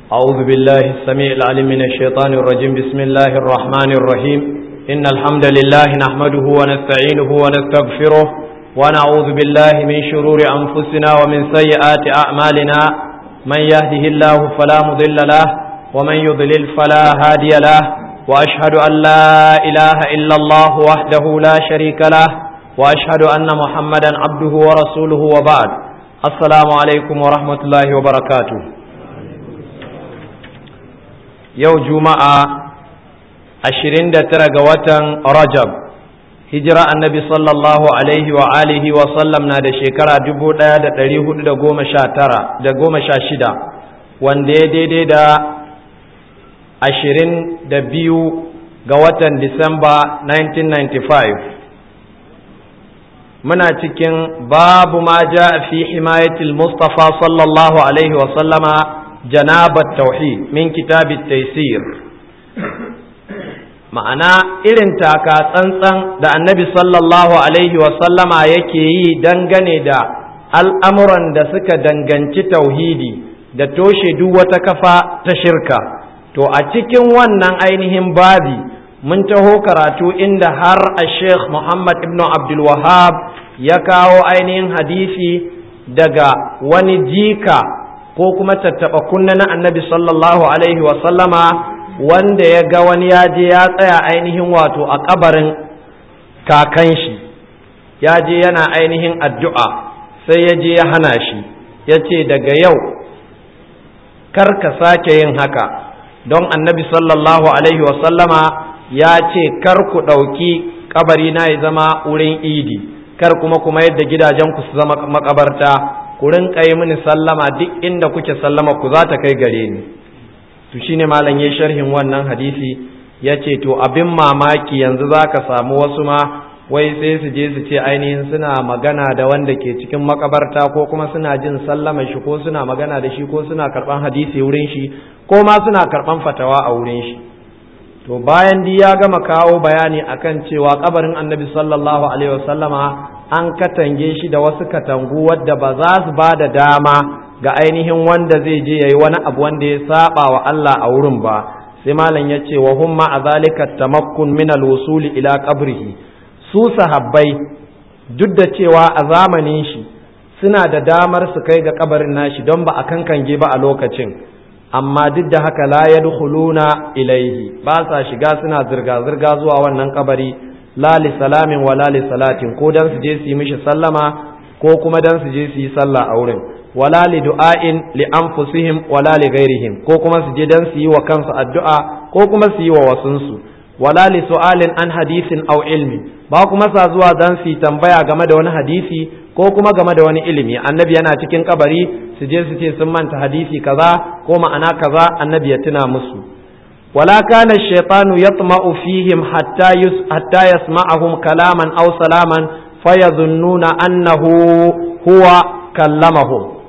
أعوذ بالله السميع العليم من الشيطان الرجيم بسم الله الرحمن الرحيم إن الحمد لله نحمده ونستعينه ونستغفره ونعوذ بالله من شرور أنفسنا ومن سيئات أعمالنا من يهده الله فلا مضل له ومن يضلل فلا هادي له وأشهد أن لا إله إلا الله وحده لا شريك له وأشهد أن محمدا عبده ورسوله وبعد السلام عليكم ورحمة الله وبركاته yau juma'a ashirin da tara ga watan rajab hijira annabi sallallahu alaihi wa alihi wa sallam na da shekara dubu ɗaya da ɗari hudu da goma sha tara da goma sha shida wanda ya daidai da ashirin da biyu ga watan disamba 1995 muna cikin babu ma ja fi himayatil mustafa sallallahu alaihi wa sallama janabat tauhid min kitabit taysir ma'ana irin taka tsantsan da annabi sallallahu alaihi sallama yake yi dangane da al'amuran da suka danganci tauhidi da toshe duk wata kafa ta shirka to a cikin wannan ainihin babi mun taho karatu inda har a sheikh muhammad ibn abdul wahab ya kawo ainihin hadisi daga wani jika ko kuma tattaɓa kunna na annabi sallallahu alaihi sallama wanda ya ga wani ya je ya tsaya ainihin wato a kabarin kakan shi ya je yana ainihin addu'a sai ya je ya hana shi ya ce daga yau kar ka sake yin haka don annabi sallallahu alaihi sallama ya ce kar ku ɗauki kabari na ya zama wurin idi kar kuma kuma yadda gidajenku su zama makabarta ku rinka yi mini sallama duk inda kuke sallama ku za ta kai gare ni to shine malam ya sharhin wannan hadisi ya ce to abin mamaki yanzu za ka samu wasu ma wai sai su je su ce ainihin suna magana da wanda ke cikin makabarta ko kuma suna jin sallama shi ko suna magana da shi ko suna karban hadisi wurin shi ko ma suna karban fatawa a wurin shi to bayan di ya gama kawo bayani akan cewa kabarin annabi sallallahu alaihi wasallama an katange shi da wasu katangu wadda ba za su ba da dama ga ainihin wanda zai je yayi wani abu wanda ya saba wa Allah a wurin ba sai malam ya ce wa humma a zalika tamakkun min al-wusuli ila qabrihi su sahabbai duk da cewa a zamanin shi suna da damar su kai ga kabarin nashi don ba a kankange ba a lokacin amma duk da haka la yadkhuluna ilaihi ba sa shiga suna zirga zirga zuwa wannan kabari la li salamin wa la li salatin ko dan su je su yi mishi sallama ko kuma dan su je su yi sallah a wurin wala li du'ain li anfusihim wala li ghairihim ko kuma su je dan su yi wa kansu addu'a ko kuma su yi wa wasunsu wala li su'alin an hadisin aw ilmi ba kuma sa zuwa dan su tambaya game da wani hadisi ko kuma game da wani ilimi annabi yana cikin kabari su je su ce sun manta hadisi kaza ko ma'ana kaza annabi ya tuna musu wala kana shaytanu yatma'u fihim hatta yus hatta yasma'ahum kalaman aw salaman fayadhunnuna annahu huwa kallamahum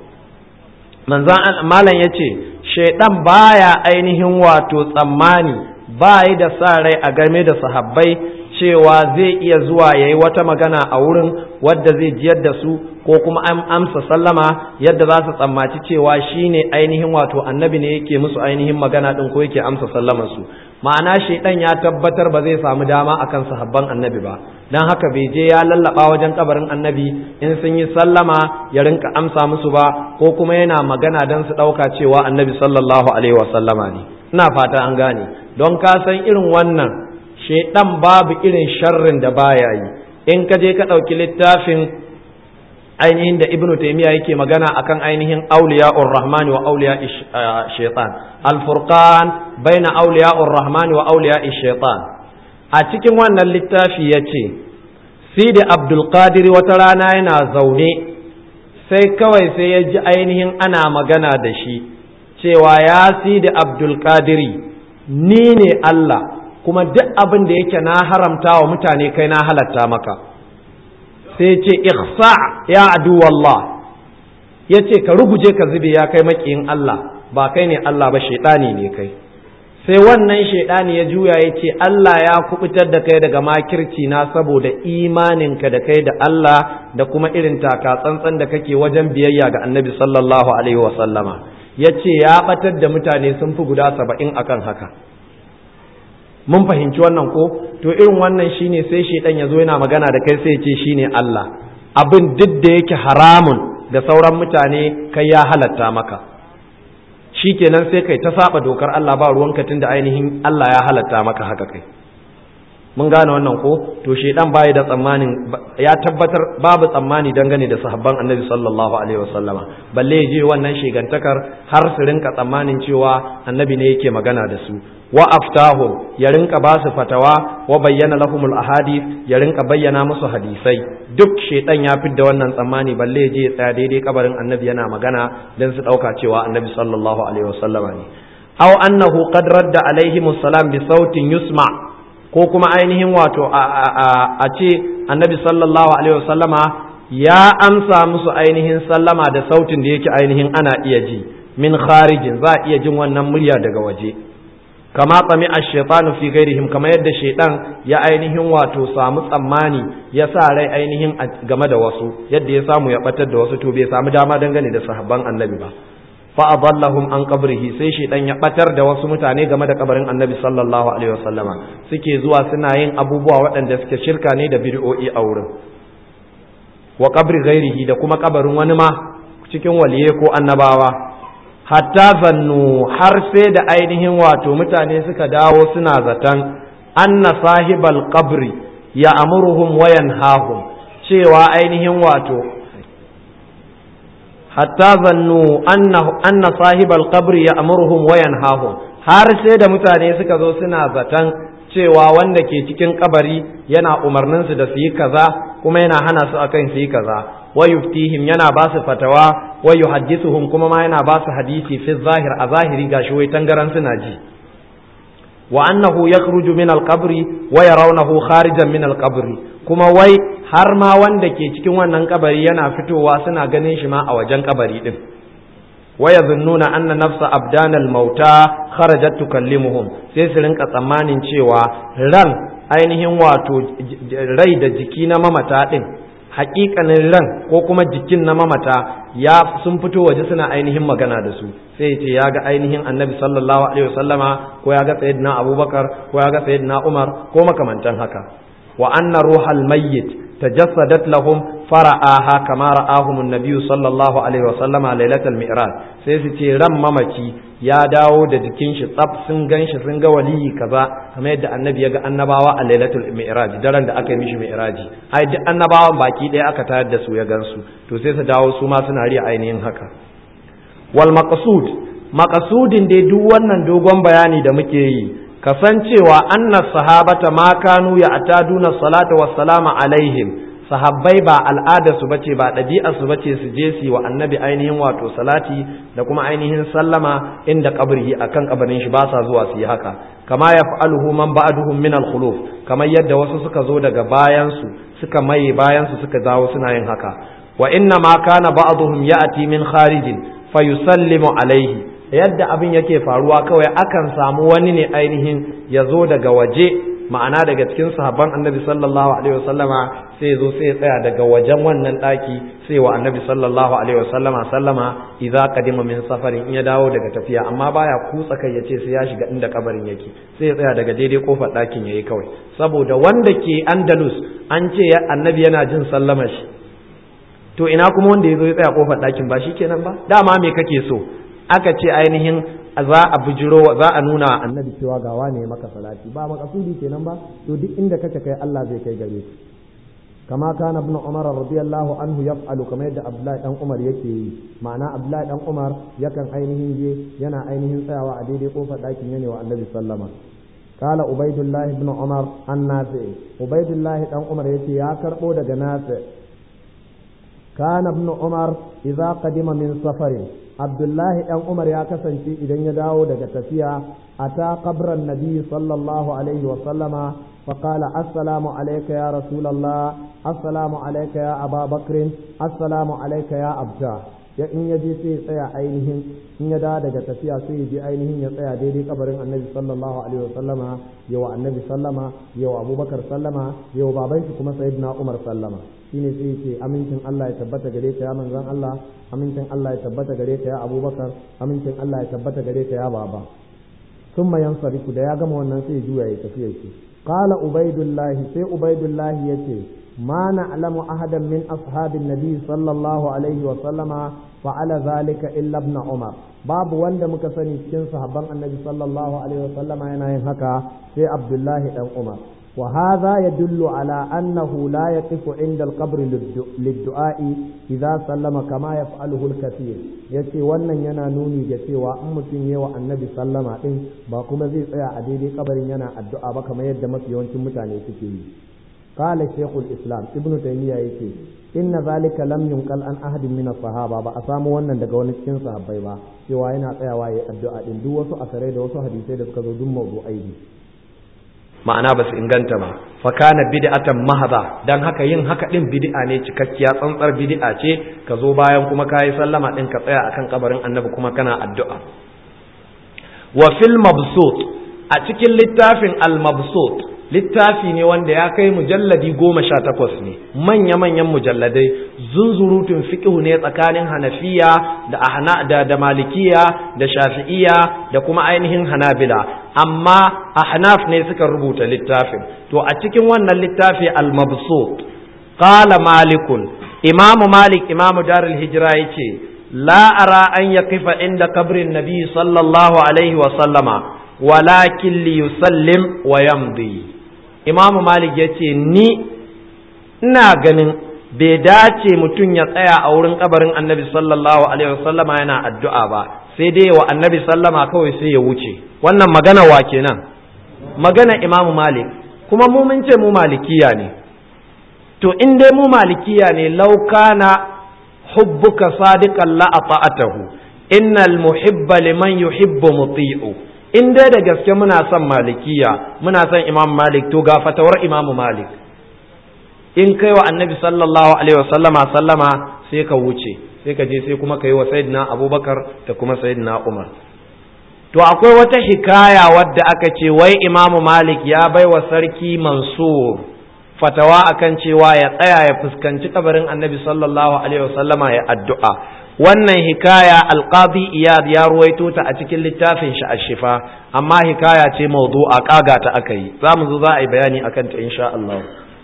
manzan malam yace shaydan baya ainihin wato tsammani ba yi da sa rai a game da sahabbai cewa zai iya zuwa ya yi wata magana a wurin wadda zai jiyar da su ko kuma an amsa sallama yadda za su tsammaci cewa shi ne ainihin wato annabi ne yake musu ainihin magana ɗin ko yake amsa sallaman su ma'ana shaidan ya tabbatar ba zai samu dama akan sahabban annabi ba dan haka bai je ya lallaba wajen kabarin annabi in sun yi sallama ya rinka amsa musu ba ko kuma yana magana dan su ɗauka cewa annabi sallallahu alaihi wasallama ne ina fata an gane don ka san irin wannan shaidan babu irin sharrin da baya yi in ka je ka ɗauki littafin ainihin da ibnu taimiyya yake magana akan ainihin auliya'ur rahman wa auliya shaitan al-furqan baina auliya'ur rahman wa auliya shaitan a cikin wannan littafi ya ce sidi abdul qadir wata rana yana zaune sai kawai sai ya ji ainihin ana magana da shi cewa ya sidi abdul qadiri ni ne Allah kuma duk abin da yake na haramta wa mutane kai na halatta maka sai ce ihsa ya adu wallah ya ce ka ruguje ka zube ya kai makiyin Allah ba kai ne Allah ba shaidani ne kai sai wannan shaidani ya juya ya ce Allah ya kubutar da kai daga makirci na saboda imaninka da kai da Allah da kuma irin taka tsantsan da kake wajen biyayya ga annabi sallallahu alaihi wasallama ya ce ya batar da mutane sun fi guda saba'in akan haka mun fahimci wannan ko to irin wannan shine sai shaidan ya zo yana magana da kai sai ya ce shine Allah abin duk da yake haramun da sauran mutane kai ya halatta maka shikenan sai kai ta saba dokar Allah ba ruwanka tunda ainihin Allah ya halatta maka haka kai mun gane wannan ko to shedan bai da tsammanin ya tabbatar babu tsammani dangane da sahabban annabi sallallahu alaihi wasallama balle ya je wannan shegantakar har su rinka tsammanin cewa annabi ne yake magana da su wa aftahum ya rinka ba su fatawa wa bayyana lahumul ahadith ya rinka bayyana musu hadisai duk shedan ya fidda wannan tsammani balle ya je ya tsaya daidai kabarin annabi yana magana dan su dauka cewa annabi sallallahu alaihi wasallama ne aw annahu qad radda alaihimus salam bi sautin yusma' ko kuma ainihin wato a ce annabi sallallahu alaihi wasallama ya amsa musu ainihin sallama da sautin da yake ainihin ana iya ji min kharijin za a iya jin wannan murya daga waje kama tsami a shaitanu fi gairihim kama yadda shaitan ya ainihin wato samu tsammani ya sa rai ainihin game da wasu yadda ya samu ya batar da wasu to bai samu dama dangane da sahabban annabi ba fa adallahum an qabrihi sai shedan ya batar da wasu mutane game da kabarin annabi sallallahu alaihi wasallama suke zuwa suna yin abubuwa waɗanda suke shirka ne da bid'o'i a wurin wa qabri ghairihi da kuma kabarin wani ma cikin waliye ko annabawa hatta zannu har sai da ainihin wato mutane suka dawo suna zaton anna sahibal qabri ya amuruhum wa yanhahum cewa ainihin wato hatta zannu anna sahibal qabri ya amuruhum wa yanhahum har sai da mutane suka zo suna zaton cewa wanda ke cikin kabari yana umarnin su da su yi kaza kuma yana hana su akan su yi kaza wa yuftihim yana ba su fatawa wa yuhaddithuhum kuma ma yana ba su hadisi fi zahir a zahiri gashi wai tangaran suna ji wa annahu yakhruju min al-qabri wa yarawnahu kharijan min al-qabri kuma wai har ma wanda ke cikin wannan kabari yana fitowa suna ganin shi ma a wajen kabari din wa yadhunnuna anna nafsa abdanal mauta kharajat tukallimuhum sai su rinka tsammanin cewa ran ainihin wato rai da jiki na mamata din hakikanin ran ko kuma jikin na mamata ya sun fito waje suna ainihin magana da su sai ce ya ga ainihin annabi sallallahu alaihi wasallama ko ya ga sayyidina abubakar ko ya ga sayyidina umar ko makamantan haka wa anna ruhal mayyit tajassadat lahum fara'aha kama ra'ahum an-nabiy sallallahu alaihi wasallama lailatul mi'raj sai su ce ran mamaci ya dawo da jikin shi tsaf sun gan shi sun ga waliyi kaza kamar yadda annabi ya ga annabawa a lailatul mi'raj daren da aka yi mishi mi'raji ai duk annabawan baki ɗaya aka tayar da su ya gansu to sai su dawo su ma suna riya ainihin haka wal maqsud maqsudin dai duk wannan dogon bayani da muke yi kasancewa anna sahabata ma kanu ya ataduna salata wassalama alaihim sahabbai ba al'ada su bace ba ɗabi'a su bace su je su wa annabi ainihin wato salati da kuma ainihin sallama inda kabri akan kabarin shi ba sa zuwa su yi haka kama ya fa'aluhu man ba'duhum min al-khuluf kamar yadda wasu suka zo daga bayan su suka maye bayan su suka dawo suna yin haka wa inna ma kana ba'duhum ya'ti min kharijin fayusallimu alaihi yadda abin yake faruwa kawai akan samu wani ne ainihin ya zo daga waje ma'ana daga cikin sahabban annabi sallallahu alaihi wasallama sai zo sai ya tsaya daga wajen wannan daki sai wa annabi sallallahu alaihi wasallama sallama idza qadima min safarin in ya dawo daga tafiya amma baya kutsa kai yace sai ya shiga inda kabarin yake sai ya tsaya daga daidai kofar dakin yayi kawai saboda wanda ke Andalus an ce annabi yana jin sallama shi to ina kuma wanda ya zo ya tsaya kofar dakin ba shikenan ba dama me kake so aka ce ainihin za a bujiro za a nuna annabi cewa ga wane maka salati ba makasudi kenan ba to duk inda kake kai Allah zai kai gare shi kama kana ibn umar radiyallahu anhu yaf'alu kamar yadda abdullahi dan umar yake yi ma'ana abdullahi dan umar yakan ainihin je yana ainihin tsayawa a daidai kofar dakin yana wa annabi sallama قال عبيد الله بن عمر النافع عبيد الله بن عمر يتي يا كربو daga نافع كان ابن عمر إذا قدم من سفر عبد الله بن عمر يا كسنتي إذن يداو daga tafiya أتى قبر النبي صلى الله عليه وسلم فقال السلام عليك يا رسول الله السلام عليك يا أبا بكر السلام عليك يا أبجاه ya in ya je sai ya tsaya ainihin in ya dawo daga tafiya sai ya je ainihin ya tsaya daidai kabarin annabi sallallahu alaihi wasallama yawa annabi sallama yawa abubakar sallama yawa baban shi kuma sayyidina umar sallama shine sai ya ce amincin Allah ya tabbata gare ka ya manzon Allah amincin Allah ya tabbata gare ka ya abubakar amincin Allah ya tabbata gare ka ya baba ثم ينصرف da ya gama wannan sai ya juya ya tafi yake qala ubaidullah sai ubaidullah yace ma na'lamu ahadan min ashabin nabi sallallahu alaihi wa sallama fa'ala zalika illa ibn umar babu wanda muka sani cikin sahabban annabi sallallahu alaihi wa sallama yana yin haka sai abdullahi dan umar wa hadha yadullu ala annahu la yaqifu inda al-qabr lid-du'a idza sallama kama yaf'aluhu al-kathir yace wannan yana nuni ga cewa in mutum yawa annabi sallama din ba kuma zai tsaya a daidai kabarin yana addu'a ba kamar yadda mafi yawancin mutane suke yi قال شيخ الإسلام ابن تيمية يكي إن ذلك لم ينقل عن أحد من الصحابة ba a samu wannan daga wani cikin sahabbai ba cewa yana tsayawa ya addu'a din duk wasu asarai da wasu hadisai da suka zo duk mawdu'ai ne ma'ana ba su inganta ba fa kana bid'atan mahadha dan haka yin haka din bid'a ne cikakkiya tsantsar bid'a ce ka zo bayan kuma kayi sallama din ka tsaya akan kabarin annabi kuma kana addu'a wa fil mabsut a cikin littafin al mabsut littafi ne wanda ya kai mujalladi goma sha takwas ne manya-manyan mujalladai zunzurutun fiƙihu ne tsakanin hanafiya da ahna da, da malikiya da shafi'iya da kuma ainihin hanabila amma ahnaf ne suka rubuta littafin to a cikin wannan littafi al-mabsut qala malikun imamu malik imamu darul hijra yace la ara an yaqifa inda kabrin nabi sallallahu alaihi wa sallama walakin li yusallim wa yamdi imamu malik ya ce ni ina ganin bai dace mutum ya tsaya a wurin kabarin annabi sallallahu alaihi wasallama yana addu'a ba sai dai wa annabi sallama kawai sai ya wuce wannan magana wa kenan magana imamu malik kuma mu mun ce mu malikiya ne to in dai mu malikiya ne laukana hubbuka sadiqan la ata'atahu innal muhibba liman yuhibbu muti'u in dai da gaske muna son malikiya muna son imam malik to ga fatawar imam malik in kai wa annabi sallallahu alaihi wasallama sallama sai ka wuce sai ka je sai kuma ka yi wa sayyidina abubakar da kuma sayyidina umar to akwai wata hikaya wadda aka ce wai imam malik ya bai wa sarki mansur fatawa akan cewa ya tsaya ya fuskanci kabarin annabi sallallahu alaihi wasallama ya addu'a wannan hikaya alqadi iyad ya ruwaito ta a cikin littafin shi ashifa amma hikaya ce mawdu'a kaga ta aka yi za mu zo za a yi bayani akan ta insha Allah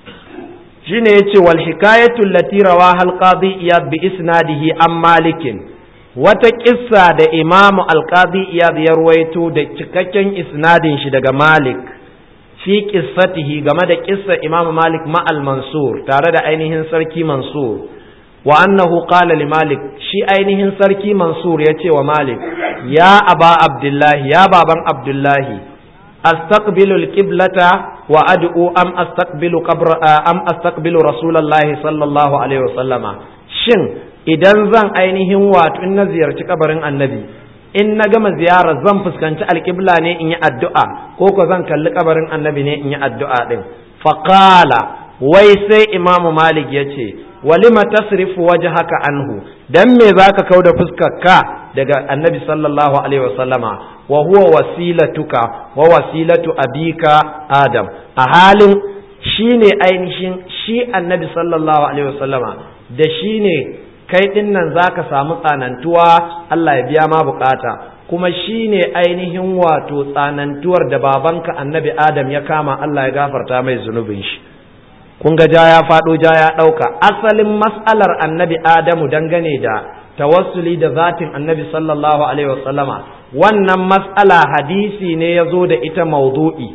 shine yace wal hikayatu allati rawaha alqadi iyad bi isnadihi an malikin wata kissa da imamu alqadi iyad ya ruwaito da cikakken isnadin shi daga malik fi qissatihi game da kissa imamu malik ma al mansur tare da ainihin sarki mansur wa annahu qala li malik shi ainihin sarki mansur ya ce wa malik ya aba abdullahi ya baban abdullahi astaqbilu alqiblata wa ad'u am astaqbilu qabr am astaqbilu rasulullahi sallallahu alaihi wasallama shin idan zan ainihin wato in na ziyarci kabarin annabi in na gama ziyara zan fuskanci alqibla ne in yi addu'a ko ko zan kalli kabarin annabi ne in yi addu'a din faqala wai sai imamu malik ya ce walima tasrifu wajhaka anhu dan me zaka kauda fuskarka daga annabi sallallahu alaihi wasallama wa huwa wasilatuka wa wasilatu abika adam a halin shine ainihin shi annabi sallallahu alaihi wasallama da shine kai din nan zaka samu tsanantuwa Allah ya biya ma bukata kuma shine ainihin wato tsanantuwar da babanka annabi adam ya kama Allah ya gafarta mai zunubin shi kun ga ja ya faɗo ja ya ɗauka asalin mas'alar annabi adamu dangane da tawassuli da zatin annabi sallallahu alaihi wasallama wannan mas'ala hadisi ne ya zo da ita maudu'i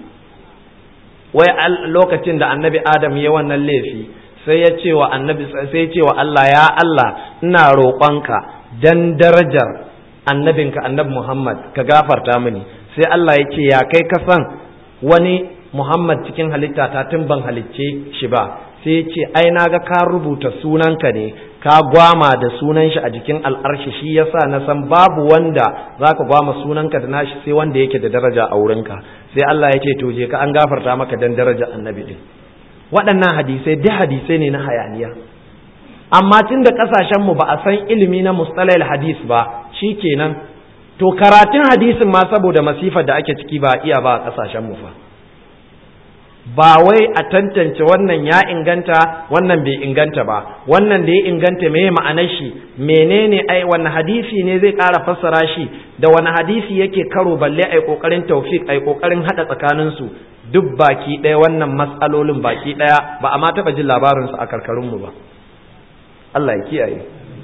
wai lokacin da annabi adam ya wannan laifi sai ya ce wa annabi sai ya ce wa Allah ya Allah ina roƙonka dan darajar annabinka annabi Muhammad ka gafarta mini sai Allah ya ce ya kai ka san wani Muhammad cikin halitta ta tun ban halicce shi ba sai ya ce ai na ga ka rubuta sunanka ne ka gwama da sunan shi a jikin al'arshi shi yasa na san babu wanda zaka gwama sunanka da nashi sai wanda yake da daraja a wurinka sai Allah ya ce to je ka an gafarta maka dan daraja annabi din waɗannan hadisai duk hadisai ne na hayaniya amma tun da ƙasashenmu ba a san ilimi na mustalahil hadis ba shi kenan to karatun hadisin ma saboda masifar da ake ciki ba a iya ba a ƙasashenmu fa ba wai a tantance wannan ya inganta wannan bai inganta ba wannan da ya inganta me ma'anar shi menene ai wani hadisi ne zai ƙara fassara shi da wani hadisi yake karo balle ai kokarin tawfik ai kokarin hada tsakanin su duk baki ɗaya wannan matsalolin baki ɗaya ba a ma taɓa jin labarin su a karkarun mu ba Allah ya kiyaye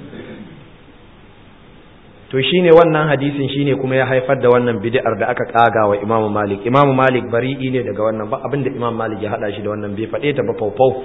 to shine wannan hadisin shine kuma ya haifar da wannan bid'ar da aka kaga wa Imam Malik Imam Malik bari'i ne daga wannan ba abinda Imam Malik ya hada shi da wannan bai fade ta ba faufau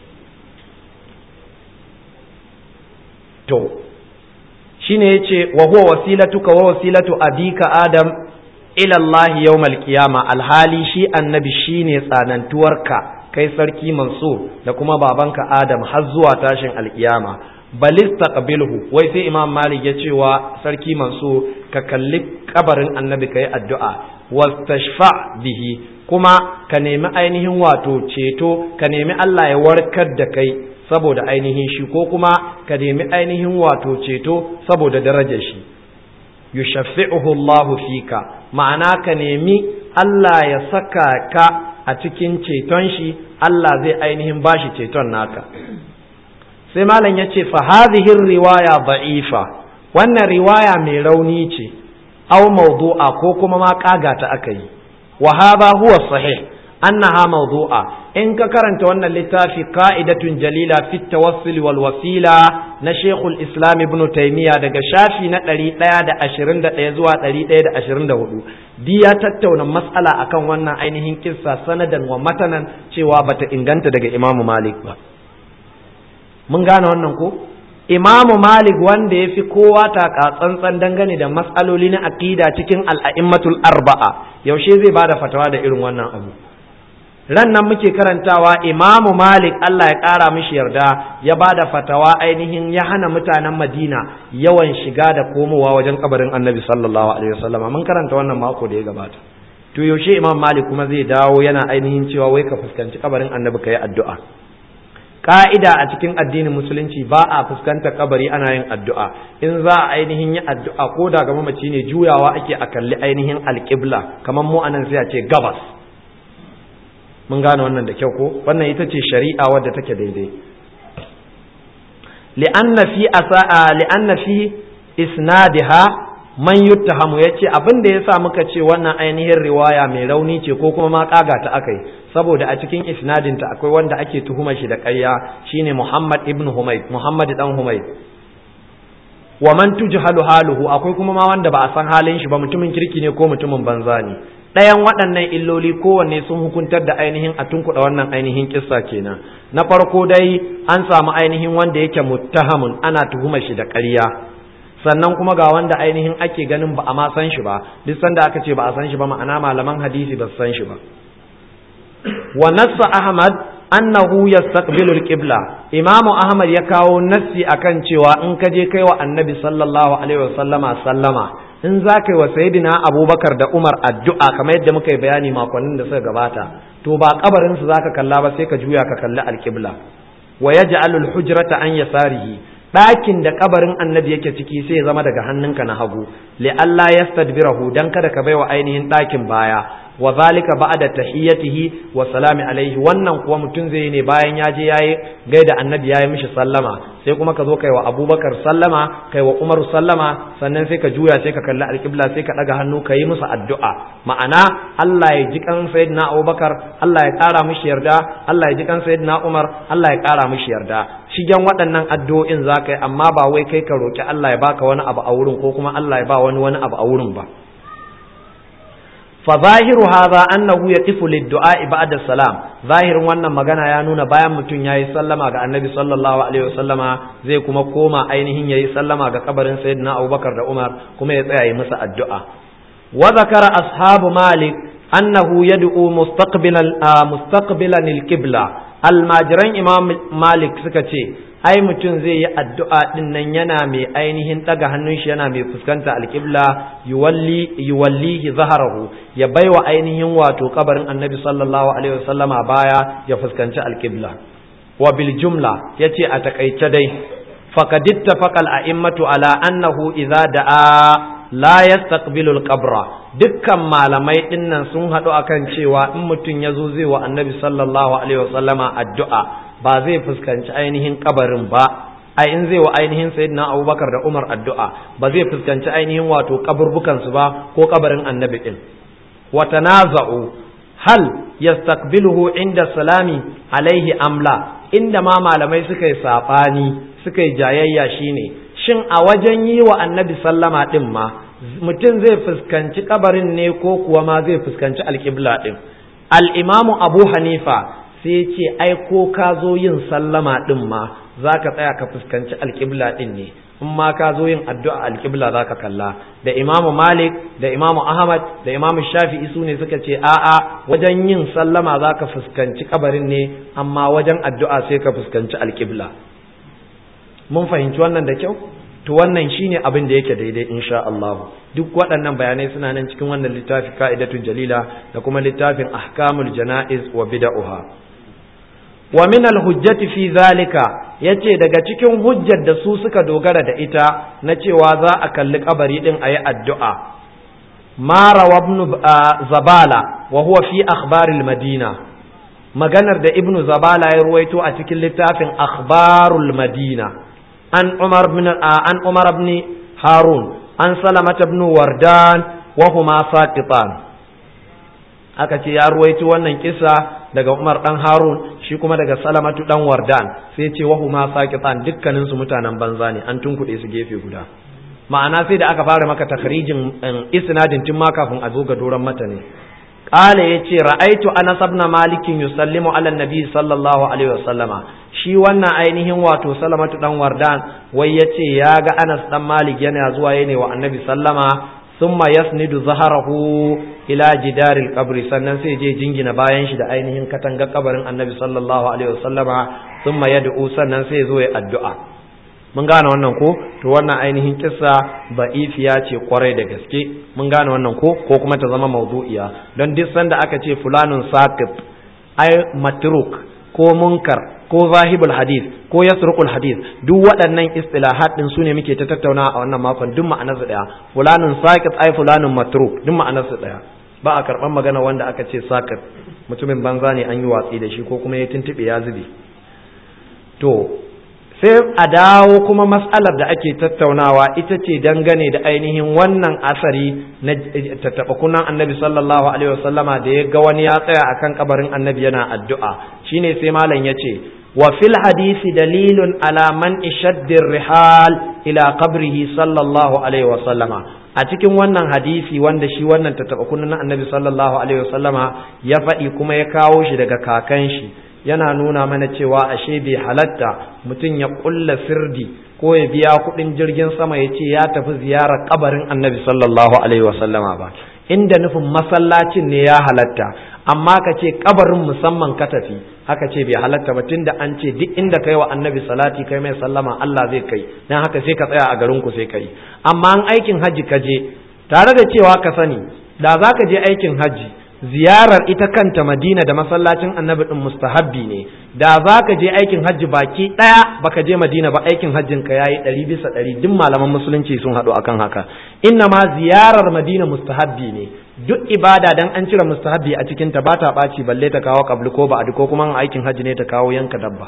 to shine yace wa huwa wasilatuka wa wasilatu abika Adam ila Allah yawmal qiyama alhali shi annabi shine tsanantuwarka kai sarki Mansur da kuma babanka Adam har zuwa tashin alkiyama balis taqbilhu wai sai imam malik ya cewa sarki manso ka kalli kabarin annabi kai addu'a wastashfa bihi kuma ka nemi ainihin wato ceto ka nemi Allah ya warkar da kai saboda ainihin shi ko kuma ka nemi ainihin wato ceto saboda darajar shi yushaffi'uhu Allah fika ma'ana ka nemi Allah ya saka ka a cikin ceton shi Allah zai ainihin bashi ceton naka sai malam ya ce fahadihin riwaya ba'ifa wannan riwaya mai rauni ce aw mawdu'a ko kuma ma kaga ta aka yi wa hadha huwa sahih annaha mawdu'a in ka karanta wannan littafi qa'idatun jalila fi tawassul wal wasila na Sheikhul Islam Ibn Taymiyyah daga shafi na 121 zuwa 124 di ya tattauna mas'ala akan wannan ainihin kissa sanadan wa matanan cewa bata inganta daga Imam Malik ba mun gane wannan ko imamu malik wanda ya fi kowa taka tsantsan dangane da matsaloli na aqida cikin al'a'immatul arba'a yaushe zai bada fatawa da irin wannan abu ran nan muke karantawa imamu malik Allah ya ƙara mishi yarda ya bada fatawa ainihin ya hana mutanen madina yawan shiga da komowa wajen kabarin annabi sallallahu alaihi wasallama mun karanta wannan mako da ya gabata to yaushe imam malik kuma zai dawo yana ainihin cewa wai ka fuskanci kabarin annabi ka yi addu'a ka'ida a cikin addinin musulunci ba a fuskanta kabari ana yin addu'a in za a ainihin yi addu'a ko da ga mamaci ne juyawa ake a kalli ainihin alƙibla kamar mu anan sai a ce gabas mun gane wannan da kyau ko wannan ita ce shari'a wadda take daidai li'anna fi asa'a li'anna fi isnadiha man yuttahamu yace abin da yasa muka ce wannan ainihin riwaya mai rauni ce ko kuma ma kaga ta akai saboda a cikin isnadinta akwai wanda ake tuhumar shi da ƙarya shine Muhammad ibn Humayd Muhammad dan Humayd wa man tujhalu haluhu akwai kuma ma wanda ba a san halin shi ba mutumin kirki ne ko mutumin banza ne ɗayan waɗannan illoli kowanne sun hukuntar da ainihin a tunkuɗa wannan ainihin kissa kenan na farko dai an samu ainihin wanda yake muttahamun ana tuhumar shi da ƙarya sannan kuma ga wanda ainihin ake ganin ba a ma san shi ba duk sanda aka ce ba a san shi ba ma'ana malaman hadisi ba su san shi ba wa nassa ahmad annahu yastaqbilu al-qibla imamu ahmad ya kawo nassi akan cewa in ka je kai wa annabi sallallahu alaihi wasallama sallama in za ka yi wa sayidina abubakar da umar addu'a kamar yadda muka yi bayani makonnin da suka gabata to ba kabarin su zaka kalla ba sai ka juya ka kalli alqibla wa yaj'alu al-hujrata an yasarihi ɗakin da kabarin annabi yake ciki sai ya zama daga hannunka na hagu li Allah yastadbirahu dan kada ka baiwa ainihin ɗakin baya wa zalika ba'da tahiyyatihi wa salami alaihi wannan kuwa mutum zai ne bayan ya je yayi gaida annabi yayi mishi sallama sai kuma ka zo kai wa abubakar sallama kai wa umaru sallama sannan sai ka juya sai ka kalli alƙibla sai ka ɗaga hannu ka yi musu addu'a ma'ana Allah ya ji kan sayyidina abubakar Allah ya ƙara mishi yarda Allah ya ji kan sayyidina umar Allah ya ƙara mishi yarda shigen waɗannan addu'o'in za ka yi amma ba wai kai ka roƙi Allah ya baka wani abu a wurin ko kuma Allah ya ba wani wani abu a wurin ba fa zahiru hadha annahu yaqifu lid-du'a ba'da salam zahirin wannan magana ya nuna bayan mutum yayi sallama ga annabi sallallahu alaihi wasallama zai kuma koma ainihin yayi sallama ga kabarin sayyidina Abubakar da Umar kuma ya tsaya yi musu addu'a wa zakara ashabu malik annahu yad'u mustaqbilan mustaqbilan al-qibla almajiran imam malik suka ce ai mutum zai yi addu'a din nan yana mai ainihin ɗaga hannun shi yana mai fuskanta alƙibla yuwalli yuwallihi zaharahu ya baiwa ainihin wato kabarin annabi sallallahu alaihi wasallama baya ya fuskanci alƙibla wa bil jumla yace a takaice dai faqad ittafaqa al a'immatu ala annahu idza da'a la yastaqbilu al qabra dukkan malamai dinnan sun hadu akan cewa in mutum yazo zai wa annabi sallallahu alaihi wasallama addu'a ba zai fuskanci ainihin kabarin ba ai in zai wa ainihin sayyidina abubakar da umar addu'a ba zai fuskanci ainihin wato kaburbukan su ba ko kabarin annabi din wa tanaza'u hal yastaqbiluhu inda salami alaihi amla inda ma malamai suka yi sabani suka yi jayayya shine shin a wajen yi wa annabi sallama din ma mutum zai fuskanci kabarin ne ko kuwa ma zai fuskanci alƙibla din al-imamu abu hanifa sai ce ai ko ka zo yin sallama din ma za ka tsaya ka fuskanci alƙibla din ne in ma ka zo yin addu'a alƙibla za ka kalla da imamu malik da imamu ahmad da imamu shafi'i su ne suka ce a'a wajen yin sallama za ka fuskanci kabarin ne amma wajen addu'a sai ka fuskanci alƙibla mun fahimci wannan da kyau to wannan shine abin da yake daidai insha Allah duk waɗannan bayanai suna nan cikin wannan littafi ka'idatul jalila da kuma littafin ahkamul janaiz wa bid'aha wa min al-hujjati fi zalika yace daga cikin hujjar da su suka dogara da ita na cewa za a kalli kabari din ayi addu'a ma ibn zabala wa huwa fi akhbaril madina maganar da ibnu zabala ya ruwaito a cikin littafin akhbarul madina an umar bin an umar ibn harun an salamat ibn wardan wa huma saqitan aka ce ya ruwaito wannan kisa daga Umar dan Harun shi kuma daga Salamatu dan Wardan sai ce wa huma saqitan dukkanin su mutanen banza ne an tunkuɗe su gefe guda ma'ana sai da aka fara maka takhrijin isnadin tun ma kafin a zo ga doron mata ne qala yace ra'aitu Anas ibn Malik yusallimu ala nabi sallallahu alaihi wasallama shi wannan ainihin wato Salamatu dan Wardan wai yace ya ga Anas dan Malik yana zuwa yana wa annabi sallama thumma yasnidu zaharahu ila jidaril qabri sannan sai je jingina bayan shi da ainihin katangar kabarin annabi sallallahu alaihi wasallama thumma yad'u sannan sai zo ya addu'a mun gane wannan ko to wannan ainihin kissa ba'ifiya ce kwarai da gaske mun gane wannan ko ko kuma ta zama mawdu'iya don duk sanda aka ce fulanun saqit ai matruk ko munkar ko zahibul hadith ko yasruqul hadith duk waɗannan istilahat din sune muke ta tattauna a wannan makon duk ma'anar su daya fulanun saqit ai fulanun matruk duk ma'anar su daya ba a karban magana wanda aka ce saqit mutumin banza ne an yi watsi da shi ko kuma ya tuntube ya zube to sai a dawo kuma mas'alar da ake tattaunawa ita ce dangane da ainihin wannan asari na tattaɓa kunan annabi sallallahu alaihi wasallama da ya ga wani ya tsaya akan kabarin annabi yana addu'a shine sai malam ya ce wa fil hadisi dalilun ala man ishaddir rihal ila qabrihi sallallahu alaihi wasallama a cikin wannan hadisi wanda shi wannan tattaɓa kunan annabi sallallahu alaihi wasallama ya faɗi kuma ya kawo shi daga kakan shi yana nuna mana cewa ashe bai halatta mutum ya kulla sirdi ko ya biya kuɗin jirgin sama ya ce ya tafi ziyarar kabarin annabi sallallahu alaihi wasallama ba inda nufin masallacin ne ya halatta amma ka ce kabarin musamman ka tafi haka ce bai halatta ba tunda an ce duk inda kai wa annabi salati kai mai sallama Allah zai kai dan haka sai ka tsaya a garin ku sai kai amma an aikin haji ka je tare da cewa ka sani da za ka je aikin haji ziyarar ita kanta madina da masallacin annabi din mustahabbi ne da za ka je aikin hajji baki ɗaya baka je madina ba aikin hajjin ka yayi ɗari bisa ɗari duk malaman musulunci sun haɗu akan haka inna ma ziyarar madina mustahabbi ne duk ibada dan an cire mustahabbi a cikin ta ba ta ɓaci balle ta kawo kabli ko ba'adi ko kuma aikin hajji ne ta kawo yanka dabba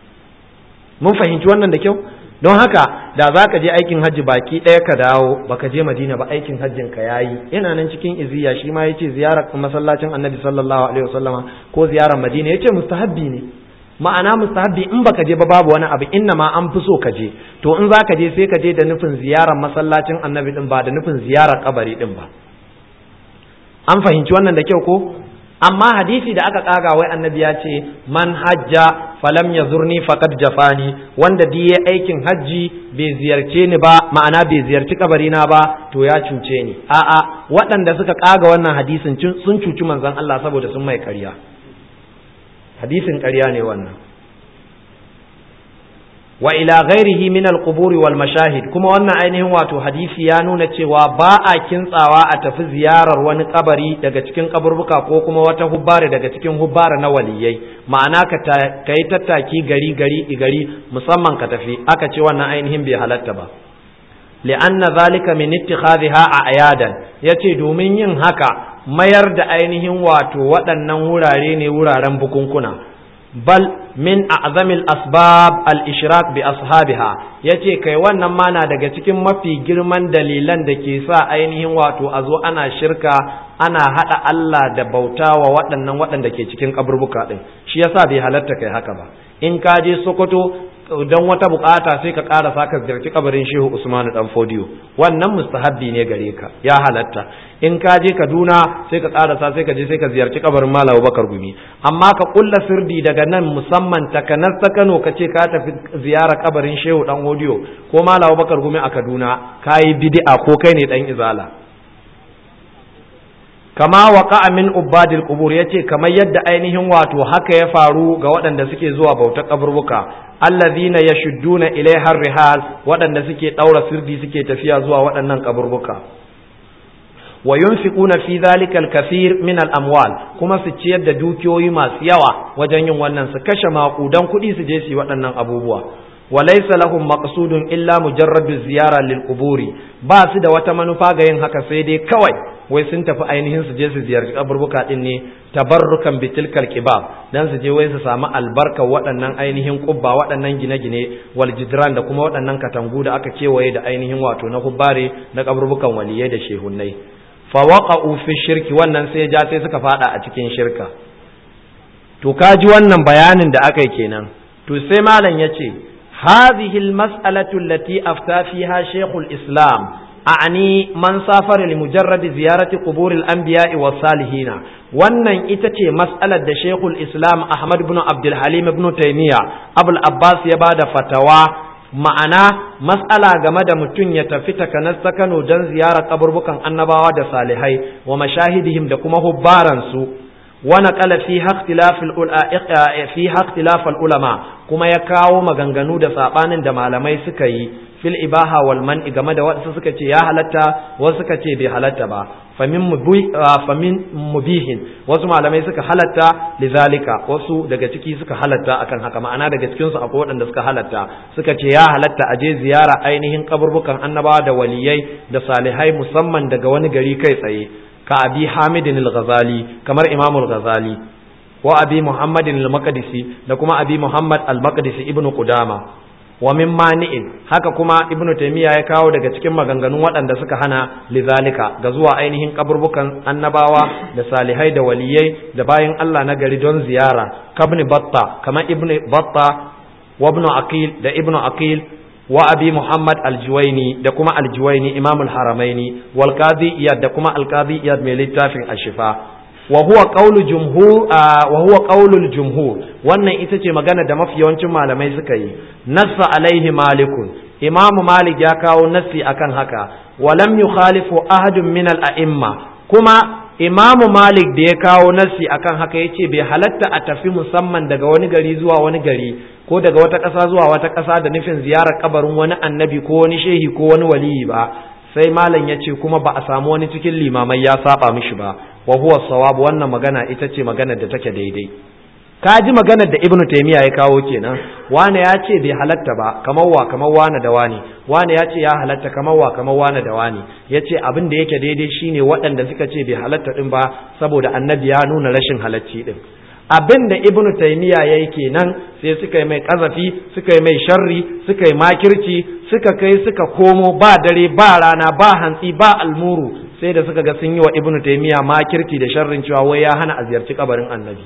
mun fahimci wannan da kyau don haka da za ka je aikin hajji baki ɗaya ka dawo baka je madina ba aikin hajjin ka yayi yana nan cikin iziya shi ma yace ziyarar masallacin annabi sallallahu alaihi wasallama ko ziyarar madina yace mustahabbi ne ma'ana mustahabbi in baka je ba babu wani abu inna ma an fi so ka je to in za ka je sai ka je da nufin ziyarar masallacin annabi din ba da nufin ziyarar kabari din ba an fahimci wannan da kyau ko amma hadisi da aka kaga wai annabi ya ce man hajja falam ya zurni faqad jafani wanda di ya aikin hajji bai ziyarce ni ba ma'ana bai ziyarci kabari na ba to ya cuce ni a'a waɗanda suka kaga wannan hadisin sun cuci manzon Allah saboda sun mai ƙarya hadisin ƙarya ne wannan wa ila ghairihi min al-quburi wal mashahid kuma wannan ainihin wato hadisi ya nuna cewa ba a kintsawa a tafi ziyarar wani kabari daga cikin kaburbuka ko kuma wata hubbare daga cikin hubbare na waliyai ma'ana ka kai tattaki gari gari gari musamman ka tafi aka ce wannan ainihin bai halatta ba li'anna zalika min ittikhadhiha ayadan yace domin yin haka mayar da ainihin wato waɗannan wurare ne wuraren bukunkuna bal min a'zamil asbab al-ishrak bi ashabiha yace kai wannan ma na daga cikin mafi girman dalilan da ke sa ainihin wato a zo ana shirka ana hada Allah da bauta wa waɗannan waɗanda ke cikin kaburbuka din shi yasa bai halatta kai haka ba in ka je Sokoto don wata bukata sai ka ƙara saka ziyarci kabarin Shehu Usman dan Fodiyo wannan mustahabbi ne gare ka ya halatta in ka je Kaduna sai ka ƙara sa sai ka je sai ka ziyarci kabarin Malam Bakar Gumi amma ka kulla sirdi daga nan musamman takanar ta Kano ka ce ka tafi ziyara kabarin Shehu dan Fodiyo ko Malam Bakar Gumi a Kaduna kai bid'a ko kai ne dan izala kama waka min ubadil qubur yace kamar yadda ainihin wato haka ya faru ga waɗanda suke zuwa bautar kaburbuka allazina yashudduna ilaiha rihal waɗanda suke daura sirdi suke tafiya zuwa waɗannan kaburbuka wa yunfiquna fi dhalika al-kathir min al-amwal kuma su ciyar da dukiyoyi masu yawa wajen yin wannan su kashe maƙudan kuɗi su je su yi waɗannan abubuwa وليس لهم مقصود إلا مجرد الزيارة للقبور ba su da wata manufa ga yin haka sai dai kawai wai sun tafi ainihin su je su ziyarci kaburbuka din ne tabarrukan bitilkal kibab dan su je wai su samu albarka waɗannan ainihin kubba waɗannan gine-gine wal jidran da kuma waɗannan katangu da aka kewaye da ainihin wato na hubbare na kaburbukan waliyai da shehunnai fa waqa'u fi shirki wannan sai ja sai suka fada a cikin shirka to kaji wannan bayanin da aka yi kenan to sai malam yace هذه المسألة التي أفتى فيها شيخ الإسلام أعني من سافر لمجرد زيارة قبور الأنبياء والصالحين wannan ita ce mas'alar da Sheikhul Islam Ahmad ibn Abdul Halim ibn Taymiyyah Abul Abbas ya bada fatawa ma'ana mas'ala game da mutum ya tafi takanas ta Kano don ziyarar kaburbukan annabawa da salihai wa mashahidihim da kuma hubbaransu ونقل فيها اختلاف فيها اختلاف العلماء kuma ya kawo maganganu da sabanin da malamai suka yi fil ibaha wal man game da wasu suka ce ya halatta wasu suka ce bai halatta ba famin famin mubihin wasu malamai suka halatta lizalika wasu daga ciki suka halatta akan haka ma'ana daga cikin su akwai waɗanda suka halatta suka ce ya halatta a je ziyara ainihin kaburbukan annabawa da waliyai da salihai musamman daga wani gari kai tsaye ka abi hamidin al-ghazali kamar imam al-ghazali wa abi muhammadin al-maqdisi da kuma abi muhammad al-maqdisi ibn qudama wa min mani'in haka kuma ibn taymiya ya kawo daga cikin maganganun waɗanda suka hana lizalika ga zuwa ainihin kaburbukan annabawa da salihai da waliyai da bayan Allah na gari don ziyara kabni batta kamar ibn batta wa ibn aqil da ibn aqil wa abi muhammad aljuwaini da kuma aljuwaini imamul haramaini wal qadi iyad da kuma al qadi iyad mai littafin ashifa wa huwa qawlu jumhur wa huwa qawlul jumhur wannan ita ce magana da mafi yawancin malamai suka yi nassa alaihi malikun imam malik ya kawo nassi akan haka wa lam yukhalifu ahadun min al a'imma kuma imamu malik da ya kawo nassi akan haka ya ce bai halatta a tafi musamman daga wani gari zuwa wani gari ko daga wata ƙasa zuwa wata ƙasa da nufin ziyarar kabarin wani annabi ko wani shehi ko wani waliyi ba sai malam ya ce kuma ba a samu wani cikin limamai ya saba mishi ba wa huwa sawab wannan magana ita ce maganar da take daidai ka ji maganar da ibnu taymiya ya kawo kenan wane ya ce bai halatta ba kamar wa kamar wane da wane wane ya ce ya halatta kamar wa kamar wane da wane ya ce abin da yake daidai shine waɗanda suka ce bai halatta din ba saboda annabi ya nuna rashin halacci din abin da ibnu taymiya yayi kenan sai suka yi mai kazafi suka yi mai sharri suka yi makirci suka kai suka komo ba dare ba rana ba hantsi ba almuru sai da suka ga sun yi wa ibnu taymiya makirci da sharrin cewa wai ya hana a ziyarci kabarin annabi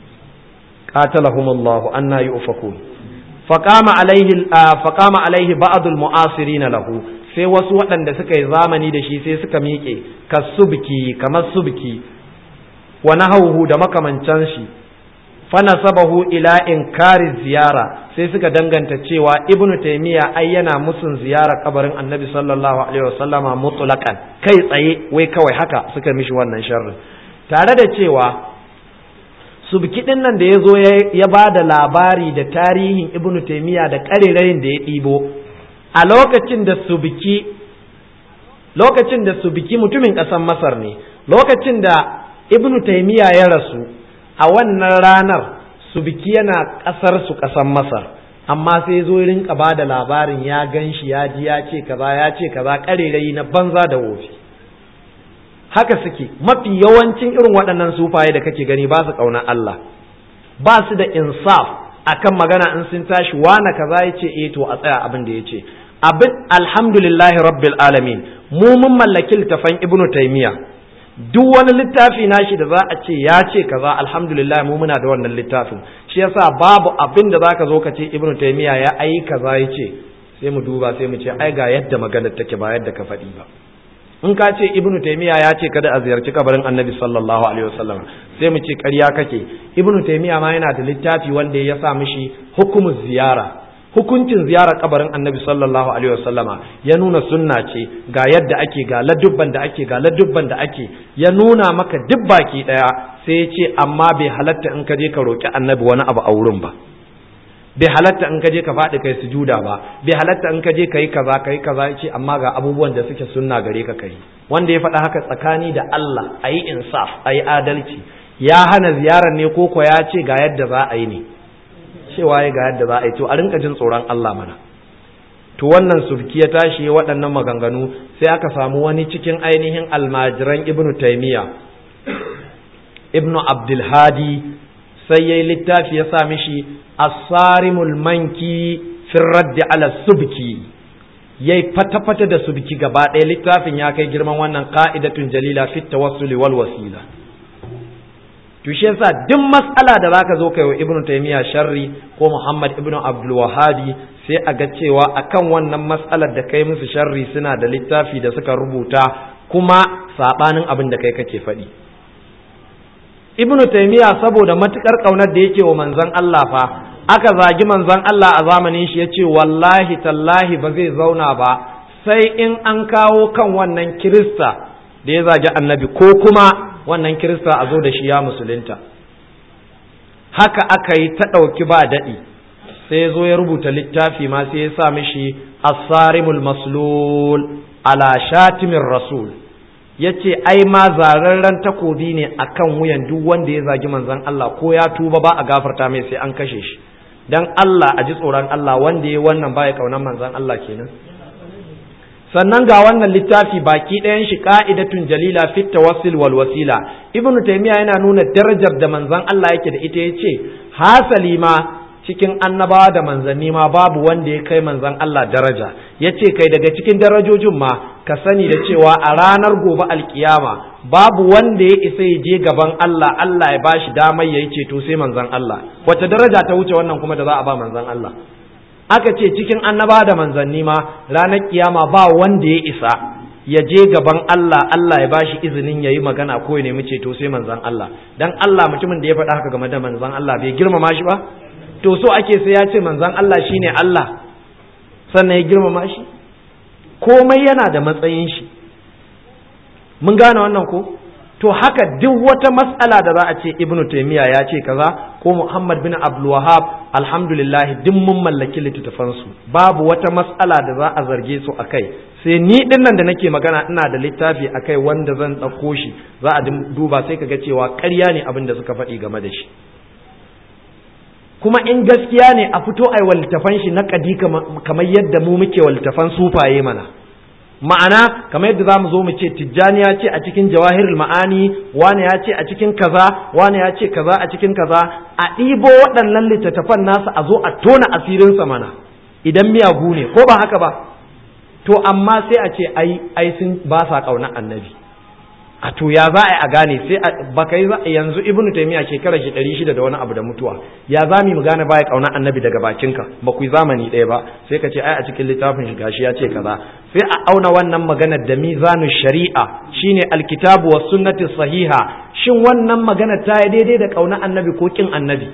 قاتلهم الله أن يؤفكون فقام عليه فقام عليه بعض المعاصرين له sai wasu waɗanda suka yi zamani da shi sai suka miƙe ka subki kamar subki wa nahawhu da makamancan shi fanasabahu ila inkari ziyara sai suka danganta cewa ibnu taymiya ai yana musun ziyara kabarin annabi sallallahu alaihi wasallama mutlaqan kai tsaye wai kawai haka suka mishi wannan sharri tare da cewa subki din nan da ya zo ya ba da labari da tarihin ibnu taimiyya da ƙarerayin da ya ɗibo a lokacin da subki lokacin da subki mutumin ƙasar masar ne lokacin da ibnu taimiyya ya rasu a wannan ranar subki yana ƙasar su ƙasar masar amma sai zo rinka ba da labarin ya gan shi ya ji ya ce kaza ya ce kaza ƙarerayi na banza da wofi haka suke mafi yawancin irin waɗannan sufaye da kake gani ba su ƙaunar Allah ba su da insaf akan magana in sun tashi wane kaza ya ce eh to a tsaya abin da ya ce abin alhamdulillahi rabbil alamin mu mun mallaki littafan ibnu taymiya duk wani littafi nashi da za a ce ya ce kaza alhamdulillah mu muna da wannan littafin shi yasa babu abin da zaka zo ka ce ibnu taymiya ya ai kaza ya ce sai mu duba sai mu ce ai ga yadda maganar take ba yadda ka faɗi ba in ka ce ibnu taymiya ya ce kada a ziyarci kabarin annabi sallallahu alaihi wasallam sai mu ce ƙarya kake ibnu taymiya ma yana da littafi wanda ya sa mishi hukumu ziyara hukuncin ziyarar kabarin annabi sallallahu alaihi wasallama ya nuna sunna ce ga yadda ake ga ladubban da ake ga ladubban da ake ya nuna maka duk baki daya sai ya ce amma bai halatta in ka je ka roki annabi wani abu a wurin ba bai halatta in ka je ka faɗi kai sujuda ba bai halatta in ka je ka yi kaza ka yi kaza ya ce amma ga abubuwan da suke sunna gare ka kai wanda ya faɗa haka tsakani da Allah a yi insaf a yi adalci ya hana ziyarar ne ko ya ce ga yadda za a yi ne cewa ya ga yadda za a yi to a rinka jin tsoron Allah mana to wannan subki ya tashi waɗannan maganganu sai aka samu wani cikin ainihin almajiran ibnu taymiya ibnu abdulhadi sai yayi littafi ya sa mishi asarimul manki fin raddi ala subki yayi fata-fata da subki gaba ɗaya littafin ya kai girman wannan ka'idatun jalila fit tawassuli wal wasila to shi yasa duk mas'ala da zaka zo kai wa ibnu taymiya sharri ko muhammad ibnu abdul wahabi sai a ga cewa akan wannan mas'alar da kai musu sharri suna da littafi da suka rubuta kuma sabanin abin da kai kake faɗi ibnu taymiya saboda matukar kaunar da yake wa manzon Allah fa aka zagi manzon Allah a zamanin shi yace wallahi tallahi ba zai zauna ba sai in an kawo kan wannan kirista da ya zagi annabi ko kuma wannan kirista a zo da shi ya musulunta haka aka yi ta ɗauki ba daɗi sai ya zo ya rubuta littafi ma sai ya sa mishi asarimul maslul ala shatimin rasul ya ce ai ma zararren takobi ne akan wuyan duk wanda ya zagi manzon Allah ko ya tuba ba a gafarta mai sai an kashe shi dan Allah a ji tsoron Allah wanda ya wannan baya kaunar manzon Allah kenan sannan ga wannan littafi baki ɗayan shi ka'idatun jalila fit tawassul wal wasila ibnu taymiya yana nuna darajar da manzon Allah yake da ita yace hasali ma cikin annabawa da manzanni ma babu wanda ya kai manzon Allah daraja yace kai daga cikin darajojin ma ka sani da cewa a ranar gobe alkiyama babu wanda ya isa ya je gaban Allah Allah ya bashi damar yayi ceto sai manzon Allah wace daraja ta wuce wannan kuma da za a ba manzon Allah aka ce cikin annaba da manzanni ma ranar kiyama ba wanda ya isa ya je gaban Allah Allah ya bashi izinin yayi magana ko ya nemi ceto sai manzon Allah dan Allah mutumin da ya faɗa haka game da manzon Allah bai girmama shi ba to so ake sai ya ce manzon Allah shine Allah sannan ya girmama shi komai yana da matsayin shi mun gane wannan ko to haka duk wata matsala da za a ce ibnu taymiya ya ce kaza ko muhammad bin abdul wahab alhamdulillah duk mun mallaki littattafansu babu wata matsala da za a zarge su akai sai ni din nan da nake magana ina da littafi akai wanda zan ɗauko shi za a duba sai kaga cewa ƙarya ne abin da suka faɗi game da shi kuma in gaskiya ne a fito ai littafan shi na kadi kamar yadda mu muke littafan sufaye mana ma'ana kamar yadda za mu zo mu ce tijjani ya ce a cikin jawahirul ma'ani wani ya ce a cikin kaza wani ya ce kaza a cikin kaza a ɗibo waɗannan littattafan nasu a zo a tona asirinsa mana idan miyagu ne ko ba haka ba to amma sai a ce ai ai sun ba sa ƙauna annabi a to ya za a yi a gane sai ba kai yanzu ibnu taymiya shekara shi ɗari shida da wani abu da mutuwa ya za mu gane baya ƙauna annabi daga bakinka ba ku yi zamani ɗaya ba sai ka ce ai a cikin littafin shi gashi ya ce kaza sai a auna wannan maganar da mizanu shari'a shine alkitabu was sunnati sahiha shin wannan magana ta yi daidai da ƙauna annabi ko kin annabi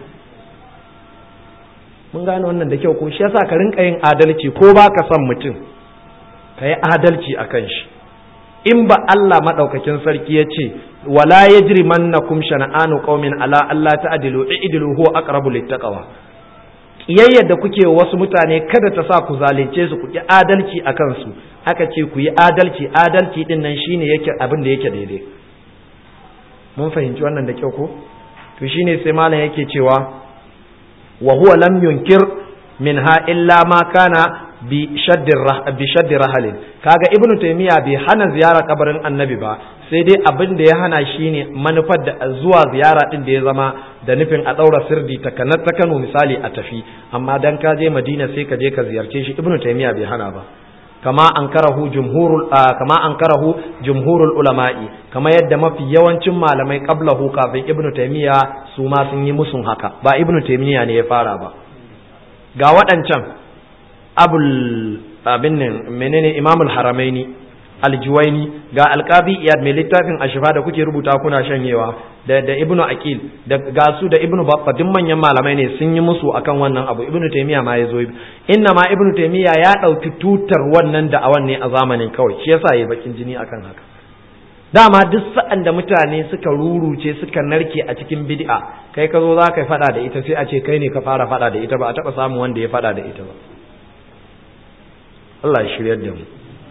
mun gane wannan da kyau ko shi yasa ka rinka yin adalci ko ba ka son mutum ka yi adalci a kan shi in ba Allah madaukakin sarki ya ce wala yajrimannakum shana'anu qaumin ala alla ta'dilu i'dilu huwa aqrabu littaqwa kiyayyar da kuke wasu mutane kada ta sa ku zalunce su ku ki adalci a kansu aka ce ku yi adalci adalci din nan shine yake abin da yake daidai mun fahimci wannan da kyau ko to shine sai malam yake cewa wa huwa lam yunkir minha illa ma kana bi shaddi rahalin kaga ibnu taymiya bai hana ziyara kabarin annabi ba sai dai abin da ya hana shine manufar da zuwa ziyara din da ya zama da nufin a daura sirdi ta kanar ta Kano misali a tafi amma dan ka je Madina sai ka je ka ziyarce shi ibnu taymiya bai hana ba kama ankarahu jumhurul kama ankarahu jumhurul ulama'i kama yadda mafi yawancin malamai qablahu kafin ibnu taymiya su ma sun yi musun haka ba ibnu taymiya ne ya fara ba ga waɗancan abul abin nan menene imamul haramaini aljuwaini ga alqabi iyad mai littafin ashifa da kuke rubuta kuna shanyewa da da ibnu aqil da ga su da ibnu babba duk manyan malamai ne sun yi musu akan wannan abu ibnu taymiya ma yazo inna ma ibnu taymiya ya dauki tutar wannan da awan ne a zamanin kawai shi yasa yayi bakin jini akan haka dama duk sa'an da mutane suka ruruce suka narke a cikin bid'a kai ka zo za ka faɗa da ita sai a ce kai ne ka fara faɗa da ita ba a taɓa samun wanda ya faɗa da ita ba Allah ya shiryar da mu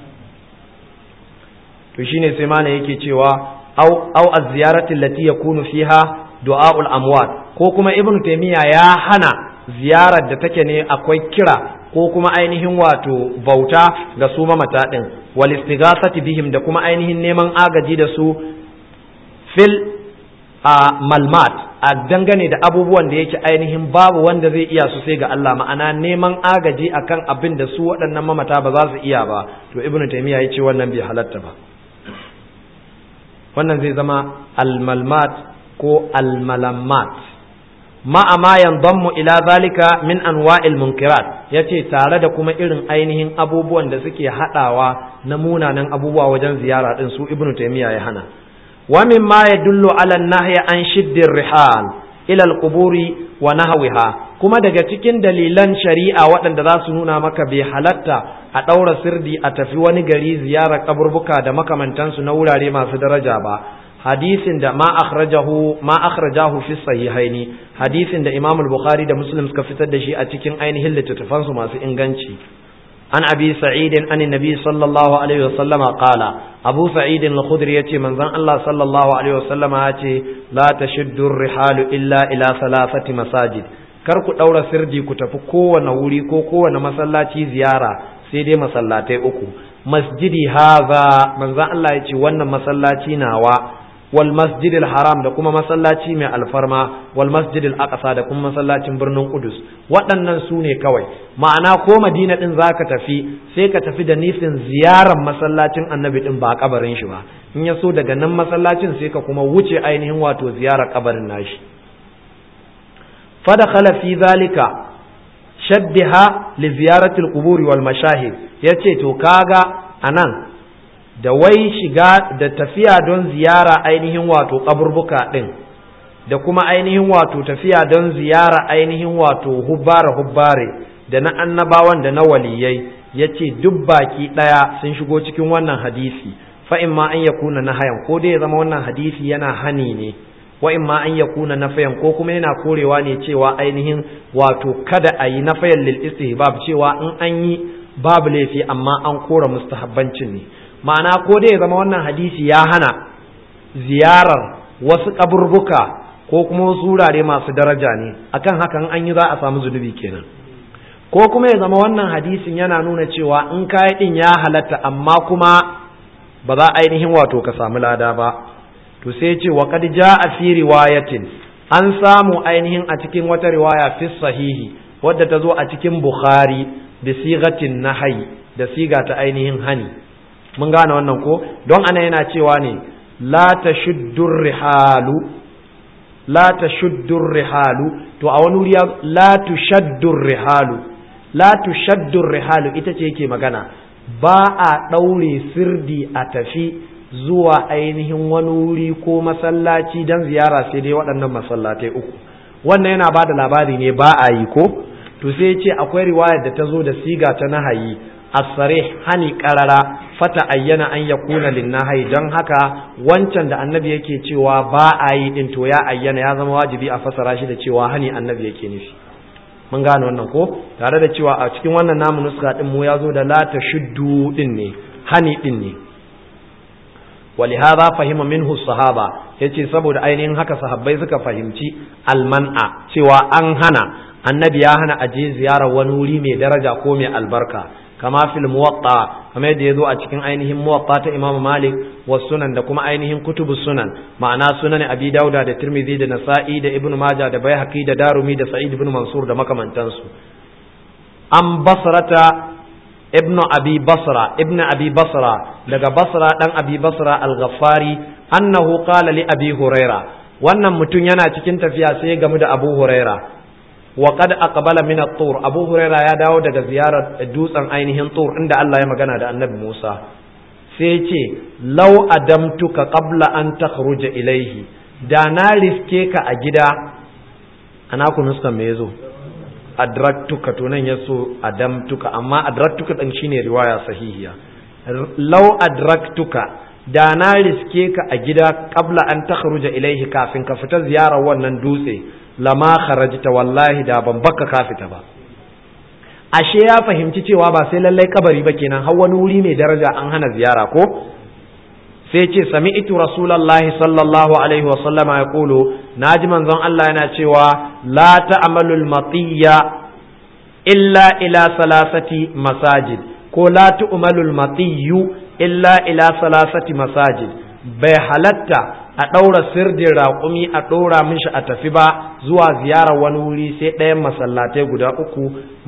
to shine sai mana yake cewa au au az-ziyarati allati yakunu fiha du'aul amwat ko kuma ibnu taymiya ya hana ziyarar da take ne akwai kira ko kuma ainihin wato bauta ga su mamata din wal istighathati bihim da kuma ainihin neman agaji da su fil a malmat a dangane da abubuwan da yake ainihin babu wanda zai iya su sai ga Allah ma'ana neman agaji akan abin da su waɗannan mamata ba za su iya ba to ibnu taymiya ya ce wannan bai halatta ba wannan zai zama almalmat ko almalammat ma'a ma yanzammu ila zalika min anwa'il munkirat yace tare da kuma irin ainihin abubuwan da suke hadawa na munanan abubuwa wajen ziyara din su ibnu taymiya ya hana wa mimma yadullu ala an-nahyi an shiddir rihal ila al-quburi wa nahwiha kuma daga cikin dalilan shari'a waɗanda za su nuna maka bai halatta a ɗaura sirdi a tafi wani gari ziyarar kaburbuka da makamantansu na wurare masu daraja ba hadisin da ma akhrajahu ma akhrajahu fi sahihaini hadisin da Imam al-Bukhari da Muslim suka fitar da shi a cikin ainihin littattafan su masu inganci an abi sa'id an nabi sallallahu alaihi wasallam qala abu sa'id al-khudri yace manzon Allah sallallahu alaihi wasallam yace la tashuddu ar-rihalu illa ila thalathati masajid kar ku daura sirdi ku tafi kowane wuri ko kowane masallaci ziyara sai dai masallatai uku masjidi haza manzon Allah yace wannan masallaci nawa wal masjidil haram da kuma masallaci mai alfarma wal masjidil aqsa da kuma masallacin birnin Qudus waɗannan su ne kawai ma'ana ko Madina din zaka tafi sai ka tafi da nufin ziyarar masallacin Annabi din ba kabarin shi ba in ya so daga nan masallacin sai ka kuma wuce ainihin wato ziyarar kabarin nashi fadakhala fi zalika shaddiha li ziyarati al-qubur wal mashahid yace to kaga anan da wai shiga da tafiya don ziyara ainihin wato kaburbuka ɗin da kuma ainihin wato tafiya don ziyara ainihin wato hubbare hubbare da na annabawan da na waliyai ya ce duk baki ɗaya sun shigo cikin wannan hadisi fa'in ma an yakuna na hayan ko dai ya zama wannan hadisi yana hani ne wa'in ma an yakuna na fayan ko kuma yana korewa ne cewa ainihin wato kada a yi na fayan lil istihbab cewa in an yi babu laifi amma an kora mustahabbancin ne ma'ana ko dai ya zama wannan hadisi ya hana ziyarar wasu kaburbuka ko kuma wasu wurare masu daraja ne akan hakan an yi za a samu zunubi kenan ko kuma ya zama wannan hadisin yana nuna cewa in kayi din ya halatta amma kuma ba za ainihin wato ka samu lada ba to sai ce wa qad jaa fi riwayatin an samu ainihin a cikin wata riwaya fi sahihi wadda ta zo a cikin bukhari bi sigatin nahyi da siga ta ainihin hani mun gane wannan ko don ana yana cewa ne la tashuddur rihalu la tashuddur rihalu to a wani wuri la tushaddur rihalu la tushaddur rihalu ita ce yake magana ba a ɗaure sirdi a tafi zuwa ainihin wani wuri ko masallaci don ziyara sai dai waɗannan masallatai uku wannan yana ba da labari ne ba a yi ko to sai ce akwai riwayar da ta zo da siga ta nahayi asare hani karara fata ayyana an yakuna linnahi don haka wancan da annabi yake cewa ba a yi din to ya ayyana ya zama wajibi a fasara shi da cewa hani annabi yake nufi mun gane wannan ko tare da cewa a cikin wannan namu nuska din mu ya zo da la tashuddu din ne hani din ne ولهذا فهم منه الصحابة yace saboda ainihin haka sahabbai suka fahimci alman'a cewa an hana annabi ya hana aje ziyarar wani wuri mai daraja ko mai albarka kama fil muwatta kamar yadda yazo a cikin ainihin muwatta ta Imam Malik wa sunan da kuma ainihin kutubu sunan ma'ana sunan Abi Dauda da Tirmidhi da Nasa'i da Ibn Majah da Baihaqi da Darumi da Sa'id ibn Mansur da makamantansu an basrata ibnu abi basra ibnu abi basra daga basra dan abi basra al-ghaffari annahu qala li abi huraira wannan mutum yana cikin tafiya sai ya gamu da abu huraira wa qad aqbala min at-tur abu huraira ya dawo daga ziyarar dutsen ainihin tur inda Allah ya magana da annabi Musa sai ya ce law adamtuka qabla an takhruja ilayhi da na riske ka a gida ana ku nuskan me yazo adraktuka to nan yaso adamtuka amma adraktuka din shine riwaya sahihiya law adraktuka da na riske ka a gida qabla an takhruja ilaihi kafin ka fita ziyarar wannan dutse lama kharajta wallahi da ban baka ka fita ba ashe ya fahimci cewa ba sai lallai kabari ba kenan har wani wuri mai daraja an hana ziyara ko sai ce sami'tu rasulullahi sallallahu alaihi wasallama ya kulu naji manzon Allah yana cewa la ta'malul matiyya illa ila salasati masajid ko la tu'malul matiyyu illa ila salasati masajid bai halatta a ɗaura sirdin raƙumi a ɗora mishi a tafi ba zuwa ziyarar wani wuri sai ɗayan masallatai guda uku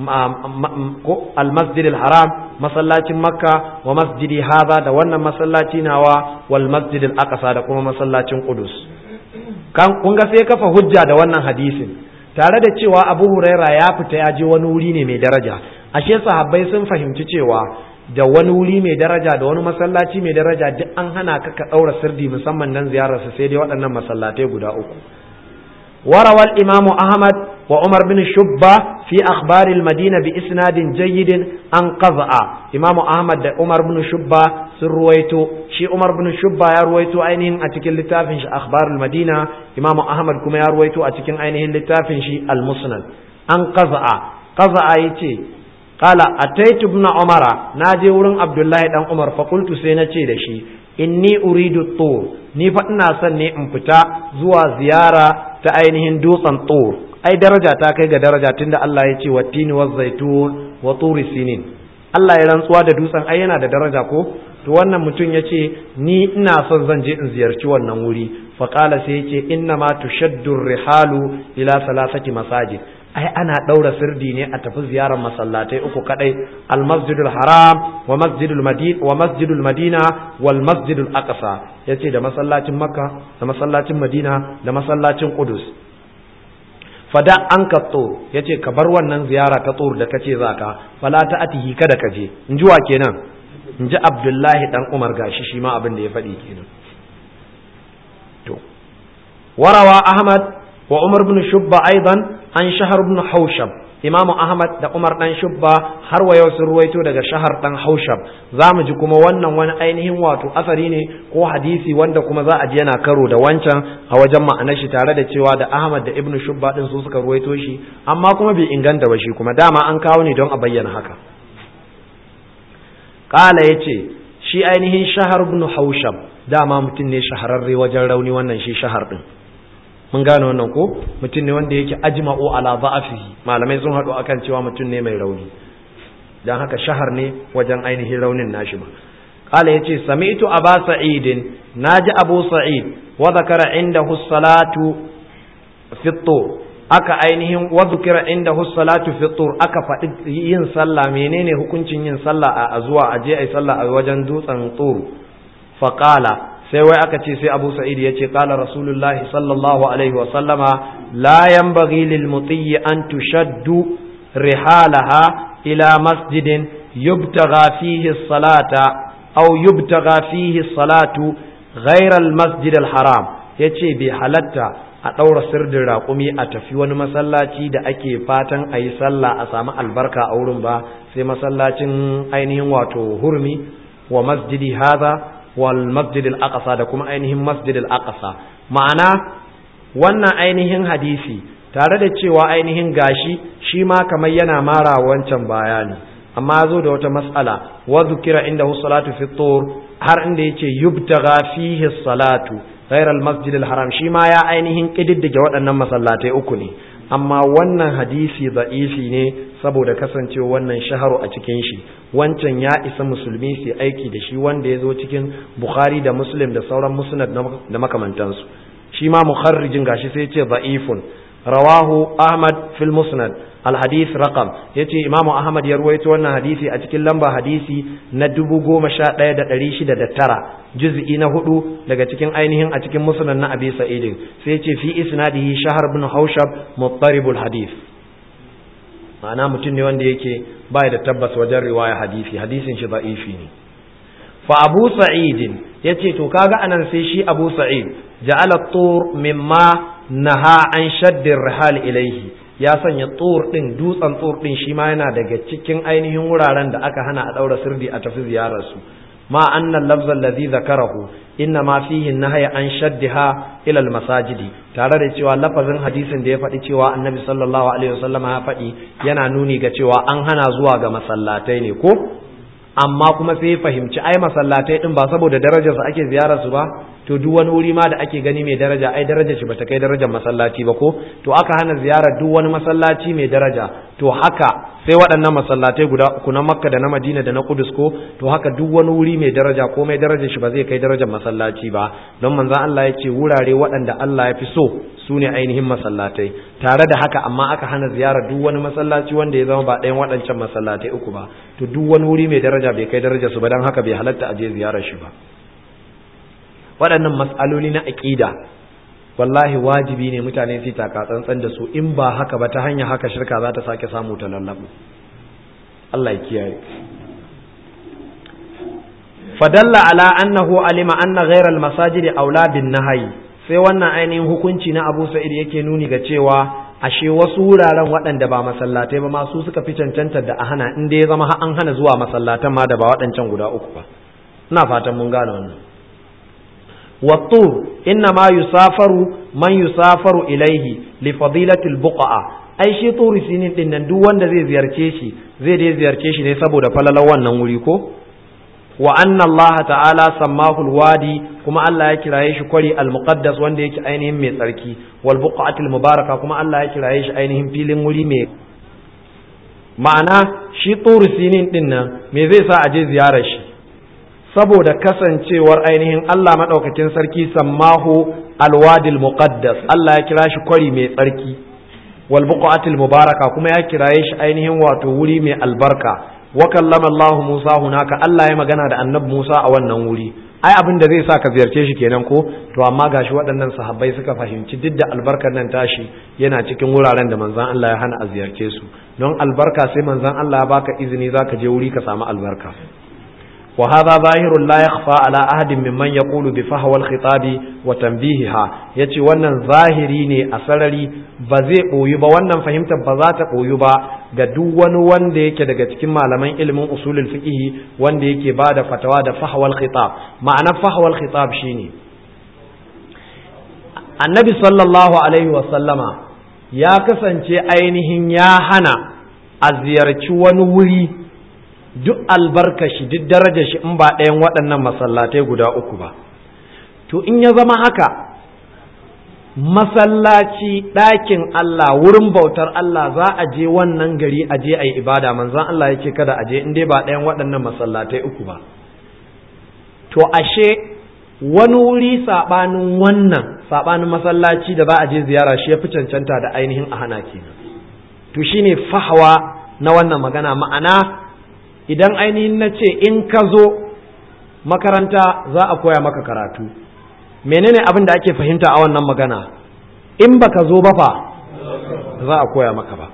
ko almasjidil haram masallacin makka wa masjidi haza da wannan masallaci nawa wal masjidil aqsa da kuma masallacin qudus kan kun ga sai kafa hujja da wannan hadisin tare da cewa abu huraira ya fita ya je wani wuri ne mai daraja ashe sahabbai sun fahimci cewa da wani wuri mai daraja da wani masallaci mai daraja duk an hana ka ka ɗaura sirdi musamman dan ziyararsa sai dai waɗannan masallatai guda uku وروى الإمام أحمد وعمر بن شبة في أخبار المدينة بإسناد جيد عن قضاء إمام أحمد عمر بن شبة سرويتو شي عمر بن شبة يرويتو أينهن أتكل لتافن أخبار المدينة إمام أحمد كما يرويتو أتكل أينهن لتافن المسند عن قضاء قضاء يتي قال أتيت ابن عمر ناجي ورن عبد الله بن عمر فقلت سينتي دشي inni uridu tur ni fa ina son ne in fita zuwa ziyara ta ainihin dutsen tur ai daraja ta kai ga daraja tunda Allah ya ce wattini waz zaitun wa turi sinin Allah ya rantsuwa da dutsen ai yana da daraja ko to wannan mutum ya ce ni ina son zan je in ziyarci wannan wuri fa qala sai ya ce inna ma tushaddu rihalu ila salasati masajid ai ana ɗaura sirdi ne a tafi ziyarar masallatai uku kadai al masjidul haram wa masjidul madina wa masjidul madina wal masjidul aqsa yace da masallacin makka da masallacin madina da masallacin qudus fada an ka tsor yace ka bar wannan ziyara ta tsor da kace zaka fala ta atihi kada ka je in ji wa kenan in ji abdullahi dan umar gashi shi ma abin da ya faɗi kenan to warawa ahmad wa umar bin shubba aidan an shahar ibn haushab imamu ahmad da umar dan shubba har wa yau sun ruwaito daga shahar dan haushab za mu ji kuma wannan wani ainihin wato asari ne ko hadisi wanda kuma za a ji yana karo da wancan a wajen ma'anar shi tare da cewa da ahmad da ibn shubba din su suka ruwaito shi amma kuma bai inganta ba shi kuma dama an kawo ne don a bayyana haka kala yace shi ainihin shahar ibn haushab dama mutum ne shahararre wajen rauni wannan shi shahar din mun gane wannan ko mutum ne wanda yake ajma'u ala za'afihi malamai sun haɗu akan cewa mutum ne mai rauni dan haka shahar ne wajen ainihin raunin nashi ba qala yace sami'tu aba sa'id naji abu sa'id wa zakara indahu salatu fi aka ainihin wa zikira indahu salatu fi aka faɗi yin sallah menene hukuncin yin sallah a zuwa aje ai sallah a wajen dutsen tur faqala sai wai aka ce sai abu sa'id ya ce kala rasulullahi sallallahu alaihi wa sallama la yanbaghi lil mutiyyi an tushaddu rihalaha ila masjidin yubtagha fihi salata aw yubtagha fihi salatu ghayra al masjid al haram yace bai halatta a ɗaura sirdin raƙumi a tafi wani masallaci da ake fatan a yi sallah a samu albarka a wurin ba sai masallacin ainihin wato hurmi wa masjidi hadha wal masjid al aqsa da kuma ainihin masjid al aqsa ma'ana wannan ainihin hadisi tare da cewa ainihin gashi shi ma kamar yana mara wancan bayani amma zo da wata mas'ala wa zukira inda salatu fi tur har inda yace yubtaga fihi salatu ghayra al masjid al haram shi ma ya ainihin kididdige waɗannan masallatai uku ne amma wannan hadisi da'ifi ne saboda kasancewa wannan shaharu a cikin shi wancan ya isa musulmi su aiki da shi wanda ya zo cikin bukhari da muslim da sauran musnad da makamantansu shi ma mukharrijin gashi sai ce da'ifun rawahu ahmad fil musnad al hadith raqam yace imam ahmad ya ruwaito wannan hadisi a cikin lamba hadisi na 11609 juz'i na hudu daga cikin ainihin a cikin musnad na abi sa'id sai yace fi isnadihi shahr ibn haushab muttaribul hadith ma'ana mutum ne wanda yake bai da tabbas wajen riwaya hadisi hadisin shi da'ifi ne fa abu sa'id yace to kaga anan sai shi abu sa'id ja'ala tur mimma naha an shaddir rihal ilaihi ya sanya tur din dutsen tur din shi ma yana daga cikin ainihin wuraren da aka hana a daura sirdi a tafi ziyarar su ma anna lafza alladhi zakarahu inna ma fihi nahya an shaddiha ila almasajidi tare da cewa lafazin hadisin da ya faɗi cewa annabi sallallahu alaihi wasallam ya faɗi yana nuni ga cewa an hana zuwa ga masallatai ne ko amma kuma sai fahimci ai masallatai din ba saboda darajar su ake ziyarar su ba to duk wani wuri ma da ake gani mai daraja ai darajar shi bata kai darajar masallaci ba ko to aka hana ziyarar duk wani masallaci mai daraja to haka sai waɗannan masallatai guda uku na Makka da na Madina da na Kudus ko to haka duk wani wuri mai daraja ko mai darajar shi ba zai kai darajar masallaci ba don manzon Allah ya ce wurare waɗanda Allah ya fi so su ne ainihin masallatai tare da haka amma aka hana ziyarar duk wani masallaci wanda ya zama ba ɗayan waɗancan masallatai uku ba to duk wani wuri mai daraja bai kai darajar su ba don haka bai halatta a je ziyarar shi ba waɗannan matsaloli na aƙida wallahi wajibi ne mutane su taka tsantsan da su in ba haka ba ta hanyar haka shirka za ta sake samu ta lallabu Allah ya kiyaye fadalla ala annahu alima anna ghayra al-masajid aula bin nahyi sai wannan ainihin hukunci na Abu Sa'id yake nuni ga cewa ashe wasu wuraren waɗanda ba masallatai ba ma su suka fi cancantar da a hana in ya zama an hana zuwa masallatan ma da ba waɗancan guda uku ba ina fatan mun gane wannan والطور إنما يسافر من يسافر إليه لفضيلة البقعة ai shi turi sinin din nan duk wanda zai ziyarce shi zai dai ziyarce shi ne saboda falalar wannan wuri ko wa anna Allah ta'ala sammahu alwadi kuma Allah ya kiraye shi kwari almuqaddas wanda yake ainihin mai tsarki wal buqatil mubaraka kuma Allah ya kiraye shi ainihin filin wuri mai ma'ana shi turi sinin din nan me zai sa a je ziyarar shi saboda kasancewar ainihin Allah maɗaukakin sarki sammahu alwadil muqaddas Allah ya kira shi kwari mai tsarki wal buqatil mubaraka kuma ya kiraye shi ainihin wato wuri mai albarka wa kallama Allah Musa hunaka Allah ya magana da annabi Musa a wannan wuri ai abin da zai sa ka ziyarce shi kenan ko to amma gashi waɗannan sahabbai suka fahimci duk da albarkar nan tashi yana cikin wuraren da manzon Allah ya hana a ziyarce su don albarka sai manzon Allah ya baka izini zaka je wuri ka samu albarka وهذا ظاهر لا يخفى على أحد ممن يقول بفهوى الخطاب وتنبيهها yace wannan zahiri ne a sarari ba zai ɓoyi ba wannan fahimtar ba za ta ɓoyi ba ga duk wani wanda yake daga cikin malaman ilimin usulul fiqh wanda yake ba da fatawa da fahwal khitab ma'anar fahwal khitab shine annabi sallallahu alaihi wa sallama ya kasance ainihin ya hana a ziyarci wani wuri duk albarkashi duk darajar shi in ba ɗayan waɗannan masallatai guda uku ba to in ya zama haka masallaci ɗakin Allah wurin bautar Allah za a je wannan gari a je a yi ibada manzon Allah yake kada a je in dai ba ɗayan waɗannan masallatai uku ba to ashe wani wuri saɓanin wannan saɓanin masallaci da za a je ziyara shi ya fi cancanta da ainihin a hana kenan to shine fahawa na wannan magana ma'ana idan ainihin na ce in ka zo makaranta za a koya maka karatu menene abin da ake fahimta a wannan magana in baka zo ba fa za a koya maka ba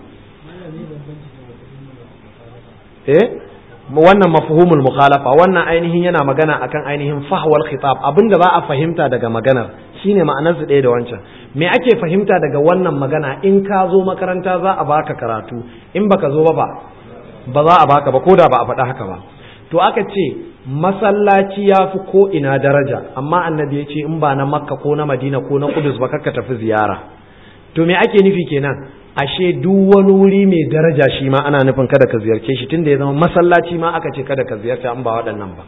eh wannan mafhumul mukhalafa wannan ainihin yana magana akan ainihin fahwal khitab abin da za a fahimta daga maganar shine ma'anar su ɗaya da wancan me ake fahimta daga wannan magana in ka zo makaranta za a baka karatu in baka zo ba ba ba za a baka ba ko da ba a faɗa haka ba to aka ce masallaci ya fi ko ina daraja amma annabi ya ce in ba na makka ko na madina ko na kudus ba kakka tafi ziyara to me ake nufi kenan ashe duk wani wuri mai daraja shi ma ana nufin kada ka ziyarce shi tunda ya zama masallaci ma aka ce kada ka ziyarta an ba waɗannan ba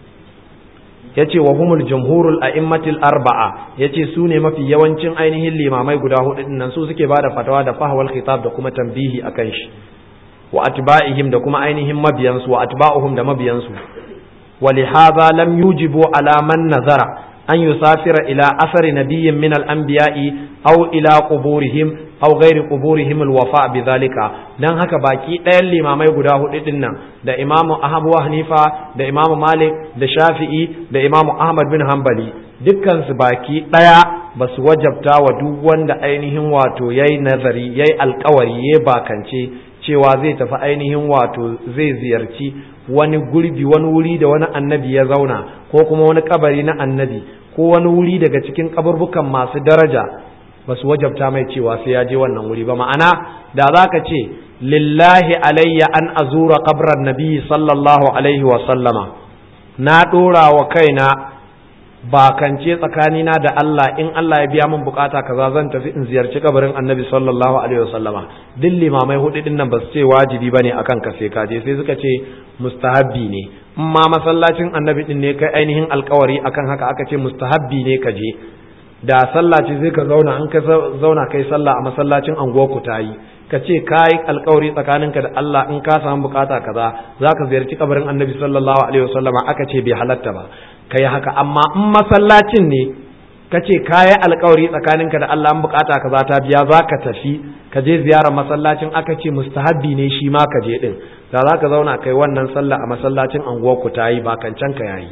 yace wa humul jumhurul a'immatil arba'a yace su ne mafi yawancin ainihin limamai guda hudu din nan su suke bada fatawa da fahwal khitab da kuma tambihi akan shi wa atba'ihim da kuma ainihin mabiyansu wa atba'uhum da mabiyansu wa lihadha lam yujibu ala man nazara an yusafira ila asari nabiyyin min al-anbiya'i aw ila quburihim aw ghairi quburihim al-wafa bidhalika dan haka baki ɗayan limamai guda hudu din nan da imamu Abu Hanifa da imamu Malik da Shafi'i da imamu Ahmad bin Hanbali dukkan su baki ɗaya ba su wajabta wa duk wanda ainihin wato yayi nazari yayi alkawari yayi bakance cewa zai tafi ainihin wato zai ziyarci wani gurbi wani wuri da wani annabi ya zauna ko kuma wani kabari na annabi ko wani wuri daga cikin kaburbukan masu daraja ba su wajabta mai cewa sai ya je wannan wuri ba ma'ana da za ka ce lillahi alayya an azura kabran nabi sallallahu alaihi wa sallama na ɗora wa kaina bakance tsakanina da Allah in Allah ya biya min bukata kaza zan tafi in ziyarci kabarin annabi sallallahu alaihi wa sallama duk limamai hudu din nan ba su ce wajibi bane akan ka sai ka je sai suka ce mustahabbi ne in ma masallacin annabi din ne kai ainihin alkawari akan haka aka ce mustahabbi ne ka je da sallah ce zai ka zauna an ka zauna kai sallah a masallacin anguwarku ta yi ka ce ka yi alkawari tsakaninka da Allah in ka samu bukata kaza za ka ziyarci kabarin annabi sallallahu alaihi wasallama aka ce bai halatta ba ka yi haka amma in masallacin ne ka ce ka yi alkawari tsakaninka da Allah in bukata kaza ta biya za ka tafi ka je ziyarar masallacin aka ce mustahabbi ne shi ma ka je din da za ka zauna kai wannan sallah a masallacin anguwarku ta yi ba kancan ka yayi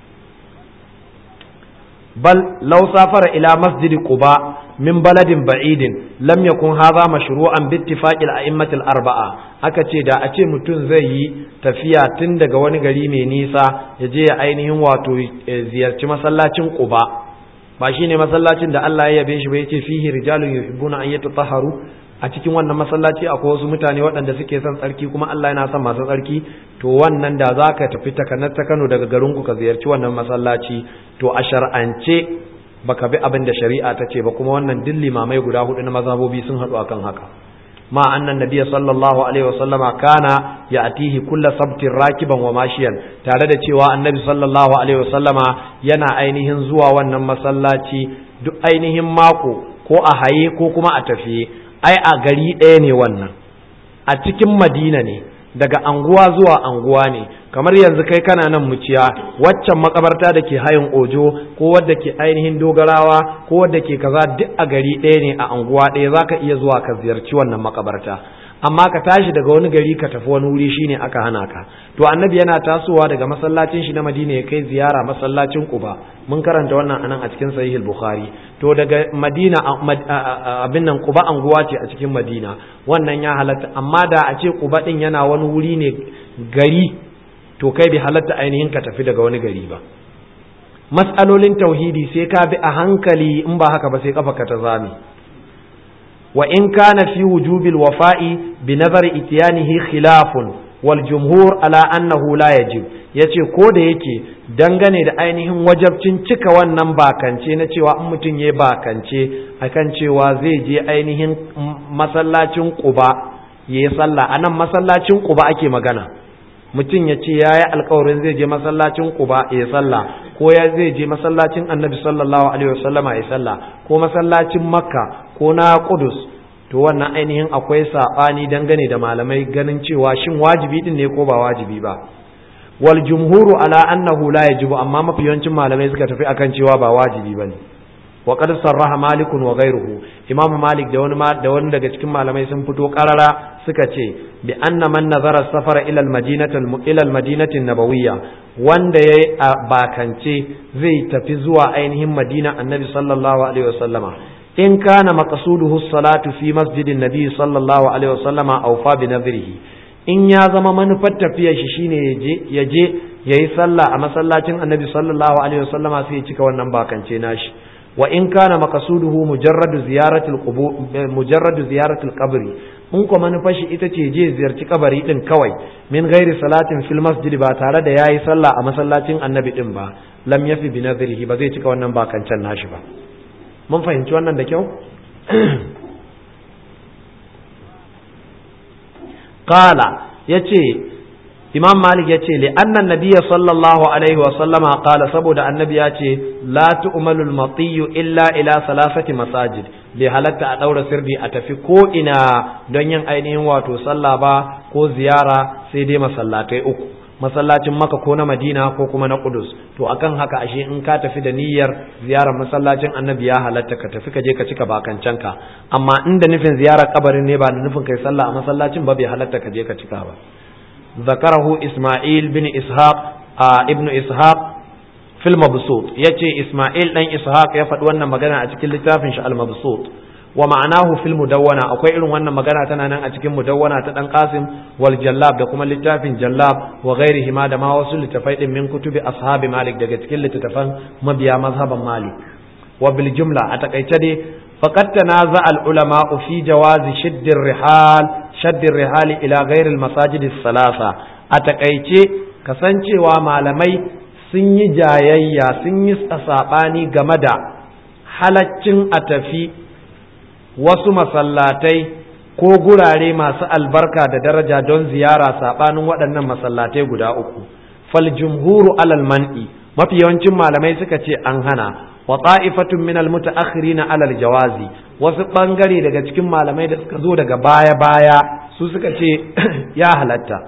بل لو سافر إلى مسجد قباء من بلد بعيد لم يكن هذا مشروعا باتفاق الأئمة الأربعة aka ce da a ce mutum zai yi tafiya tun daga wani gari mai nisa ya je ya ainihin wato ziyarci masallacin Quba ba shine masallacin da Allah ya yabe shi ba yace fihi rijalun yuhibbuna an yatatahharu a cikin wannan masallaci akwai wasu mutane waɗanda suke son tsarki kuma Allah yana son masu tsarki to wannan da za ka tafi takanar ta Kano daga garinku ka ziyarci wannan masallaci to a shar'ance baka bi abin da shari'a ta ce ba kuma wannan duk limamai guda hudu na mazhabobi sun haɗu akan haka ma annan nabiyyi sallallahu alaihi wasallama kana ya'tihi kullu sabtin rakiban wa mashiyan tare da cewa annabi sallallahu alaihi wasallama yana ainihin zuwa wannan masallaci duk ainihin mako ko a haye ko kuma a tafiye ai a gari ɗaya ne wannan a cikin madina ne daga anguwa zuwa anguwa ne kamar yanzu kai kana nan muciya waccan makabarta da ke hayin ojo ko wadda ke ainihin dogarawa ko wadda ke kaza duk a gari ɗaya ne a anguwa ɗaya za ka iya zuwa ka ziyarci wannan makabarta amma ka tashi daga wani gari ka tafi wani wuri shine aka hana ka to annabi yana tasowa daga masallacin shi na madina ya kai ziyara masallacin quba mun karanta wannan anan a cikin sahih bukhari to daga madina abin nan quba anguwa ce a cikin madina wannan ya halatta amma da a ce quba din yana wani wuri ne gari to kai bai halatta ainihin ka tafi daga wani gari ba mas'alolin tauhidi sai ka bi a hankali in ba haka ba sai kafa ka ta zame وإن كان في وجوب الوفاء بنظر إتيانه خلاف والجمهور على أنه لا يجب yace ko da yake dangane da ainihin wajabcin cika wannan bakance na cewa in mutum ya bakance akan cewa zai je ainihin masallacin quba ya yi sallah a nan masallacin quba ake magana mutum ya ce ya yi alkawarin zai je masallacin quba ya yi sallah ko ya zai je masallacin annabi sallallahu alaihi wasallama ya sallah ko masallacin makka ko na kudus to wannan ainihin akwai saɓani dangane da malamai ganin cewa shin wajibi din ne ko ba wajibi ba wal jumhuru ala annahu la yajibu amma mafi yawancin malamai suka tafi akan cewa ba wajibi bane wa qad sarraha malik wa ghayruhu imam malik da wani da wani daga cikin malamai sun fito karara suka ce bi anna man nazara safara ila al madinati ila al madinati nabawiyya wanda yayi bakance zai tafi zuwa ainihin madina annabi sallallahu alaihi wasallama in kana maqsuduhu salatu fi masjidin nabi sallallahu alaihi wasallama aw fa bi nadrihi in ya zama manufar tafiyar shi shine yaje yaje yayi sallah a masallacin annabi sallallahu alaihi wasallama sai ya cika wannan bakance nashi wa in kana maqsuduhu mujarradu ziyaratul qubur mujarradu ziyaratul qabri in ko manufar shi ita ce je ziyarci kabari din kawai min ghairi salatin fil masjid ba tare da yayi sallah a masallacin annabi din ba lam yafi bi nadrihi ba zai cika wannan bakancan nashi ba mun fahimci wannan da kyau qala yace imam malik yace li annan nabiyya sallallahu alaihi wa sallama qala saboda annabi ya ce la tu'malu al illa ila salasati masajid bai halatta a daura sirri a tafi ko ina don yin ainihin wato sallah ba ko ziyara sai dai masallatai uku masallacin maka ko na madina ko kuma na kudus to akan haka ashe in ka tafi da niyyar ziyarar masallacin annabi ya halatta ka tafi ka je ka cika bakancanka amma inda nufin ziyarar kabarin ne ba da nufin kai sallah a masallacin ba bai halatta ka je ka cika ba zakarahu isma'il bin ishaq a ibnu ishaq fil mabsut yace isma'il dan ishaq ya faɗi wannan magana a cikin littafin shi al mabsut wa ma'anahu fil mudawwana akwai irin wannan magana tana nan a cikin mudawwana ta dan qasim wal jallab da kuma littafin jallab wa ghairihi ma da ma wasu littafai din min kutubi ashabi malik daga cikin littafan mabiya mazhaban malik wa bil jumla a takaice dai faqad tanaza al ulama fi jawazi shadd ar rihal shadd ar rihal ila ghairi al masajid as salasa a takaice kasancewa malamai sun yi jayayya sun yi sabani game da halaccin a tafi wasu masallatai ko gurare masu albarka da daraja don ziyara saɓanin waɗannan masallatai guda uku fal jumhuru alal man'i mafi yawancin malamai suka ce an hana wa ta'ifatun min al mutaakhirina alal jawazi wasu bangare daga cikin malamai da suka zo daga baya baya su suka ce ya halatta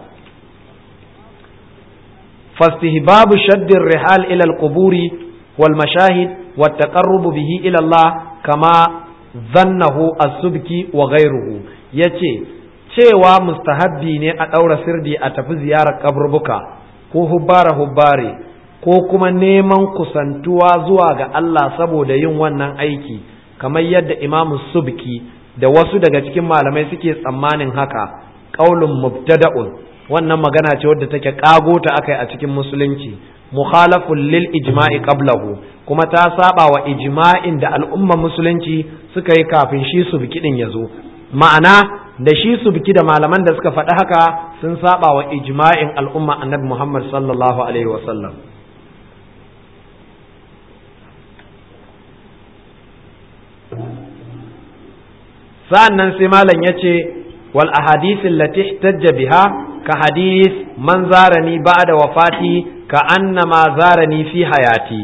fastihbabu shaddir rihal ila al quburi wal mashahid wat taqarrub bihi ila Allah kama zannahu as-subki wa ghayruhu yace cewa mustahabbi ne a daura sirdi a tafi ziyarar kaburbuka ko hubbara hubbare ko kuma neman kusantuwa zuwa ga Allah saboda yin wannan aiki kamar yadda imamu subki da wasu daga cikin malamai suke tsammanin haka qaulun mubtada'un wannan magana ce wadda take kago ta akai a cikin musulunci mukhalafun lil ijma'i qablahu kuma ta saba wa ijma'in da al'umma musulunci suka yi kafin shi su biki din yazo ma'ana da shi su biki da malaman da suka faɗi haka sun saba wa ijma'in al'umma annabi Muhammad sallallahu alaihi wa sallam sa'annan sai malam yace wal ahadith allati ihtajja biha ka hadith man zarani ba'da wafati ka annama zarani fi hayati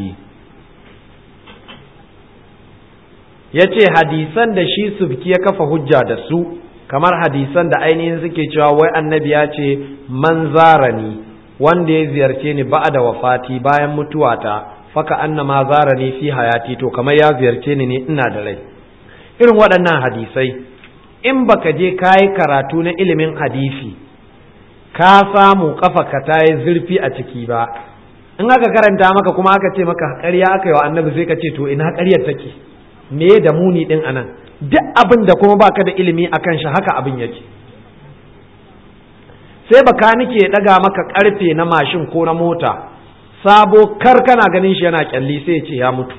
yace hadisan da shi subki ya kafa hujja da su kamar hadisan da ainihin suke cewa wai annabi ya ce man zarani wanda ya ziyarce ni ba'da wafati bayan mutuwata faka annama zarani fi hayati to kamar ya ziyarce ni ne ina da rai irin waɗannan hadisai in baka je kayi karatu na ilimin hadisi ka samu kafa ka ta yi zurfi a ciki ba in aka karanta maka kuma aka ce maka ƙarya aka yi wa annabi sai ka ce to ina ƙaryar take me da muni din anan duk abin da kuma baka da ilimi akan shi haka abin yake sai baka nike ya daga maka karfe na mashin ko na mota sabo kar kana ganin shi yana kyalli sai ya ce ya mutu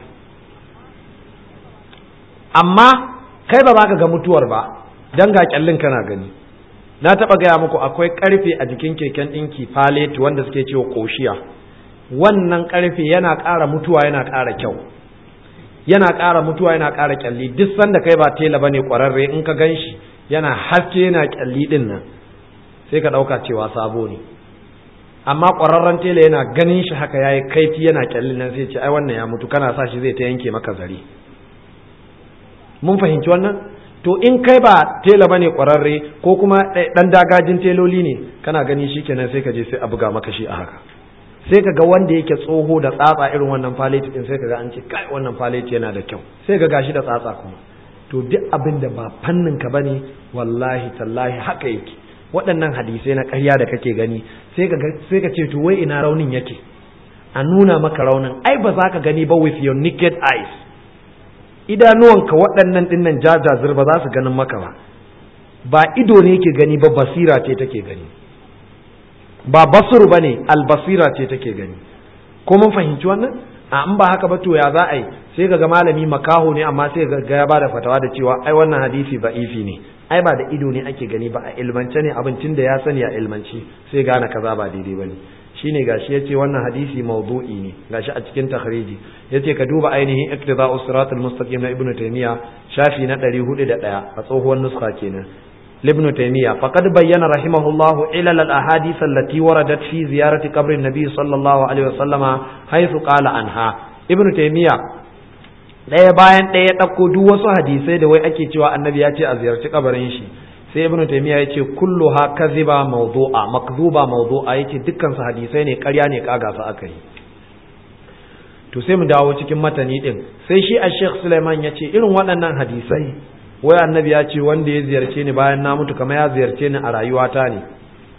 amma kai ba za ka ga mutuwar ba dan ga kyallin kana gani na taɓa gaya muku akwai ƙarfe a jikin keken ɗinki paleti wanda suke cewa ƙoshiya wannan ƙarfe yana ƙara mutuwa yana ƙara kyau yana ƙara mutuwa yana ƙara kyalli duk sanda kai ba tela bane ƙwararre in ka gan shi yana haske yana kyalli ɗin nan sai ka ɗauka cewa sabo ne amma ƙwararren tela yana ganin shi haka yayi kaifi yana kyalli nan sai ce ai wannan ya mutu kana sa shi zai ta yanke maka zare mun fahimci wannan to in kai ba tela bane kwararre ko kuma dan dagajin teloli ne kana gani shikenan sai ka je sai a buga maka shi a haka sai ka ga wanda yake tsoho da tsatsa irin wannan faleti din sai ka ga an ce kai wannan faleti yana da kyau sai ga gashi da tsatsa kuma to duk abin da ba fannin ka bane wallahi tallahi haka yake waɗannan hadisai na ƙarya da kake gani sai ka sai ka ce to wai ina raunin yake a nuna maka raunin ai ba za ka gani ba with your naked eyes idanuwanka waɗannan ɗinnan jajazir ba za su ganin maka ba ba ido ne ke gani ba basira ce take gani ba basur ba ne albasira ce take gani ko mun fahimci wannan a in ba haka ba to ya za a yi sai ga malami makaho ne amma sai ga ya bada fatawa da cewa ai wannan hadisi ba'ifi ne ai ba da ido ne ake gani ba a ilmance ne abincin da ya sani a ilmanci sai gane kaza ba daidai bane shine gashi yace wannan hadisi mawdu'i ne gashi a cikin takhriji yace ka duba ainihin iktida'us siratal mustaqim na ibnu taymiya shafi na 401 a tsohuwar nuska kenan لابن تيمية فقد بين رحمه الله علل الأحاديث التي وردت في زيارة قبر النبي صلى الله عليه وسلم حيث قال عنها ابن تيمية ɗaya bayan ɗaya ɗauko duk wasu hadisai da wai ake cewa annabi ya ce a ziyarci kabarin shi sai ibnu taymiya yace kullu ha kadhiba mawdu'a makdhuba mawdu'a yace dukkan su hadisai ne ƙarya ne kaga su aka yi to sai mu dawo cikin matani din sai shi a Sheikh Sulaiman yace irin waɗannan hadisai wai annabi ya ce wanda ya ziyarce ni bayan na mutu kamar ya ziyarce ni a rayuwata ne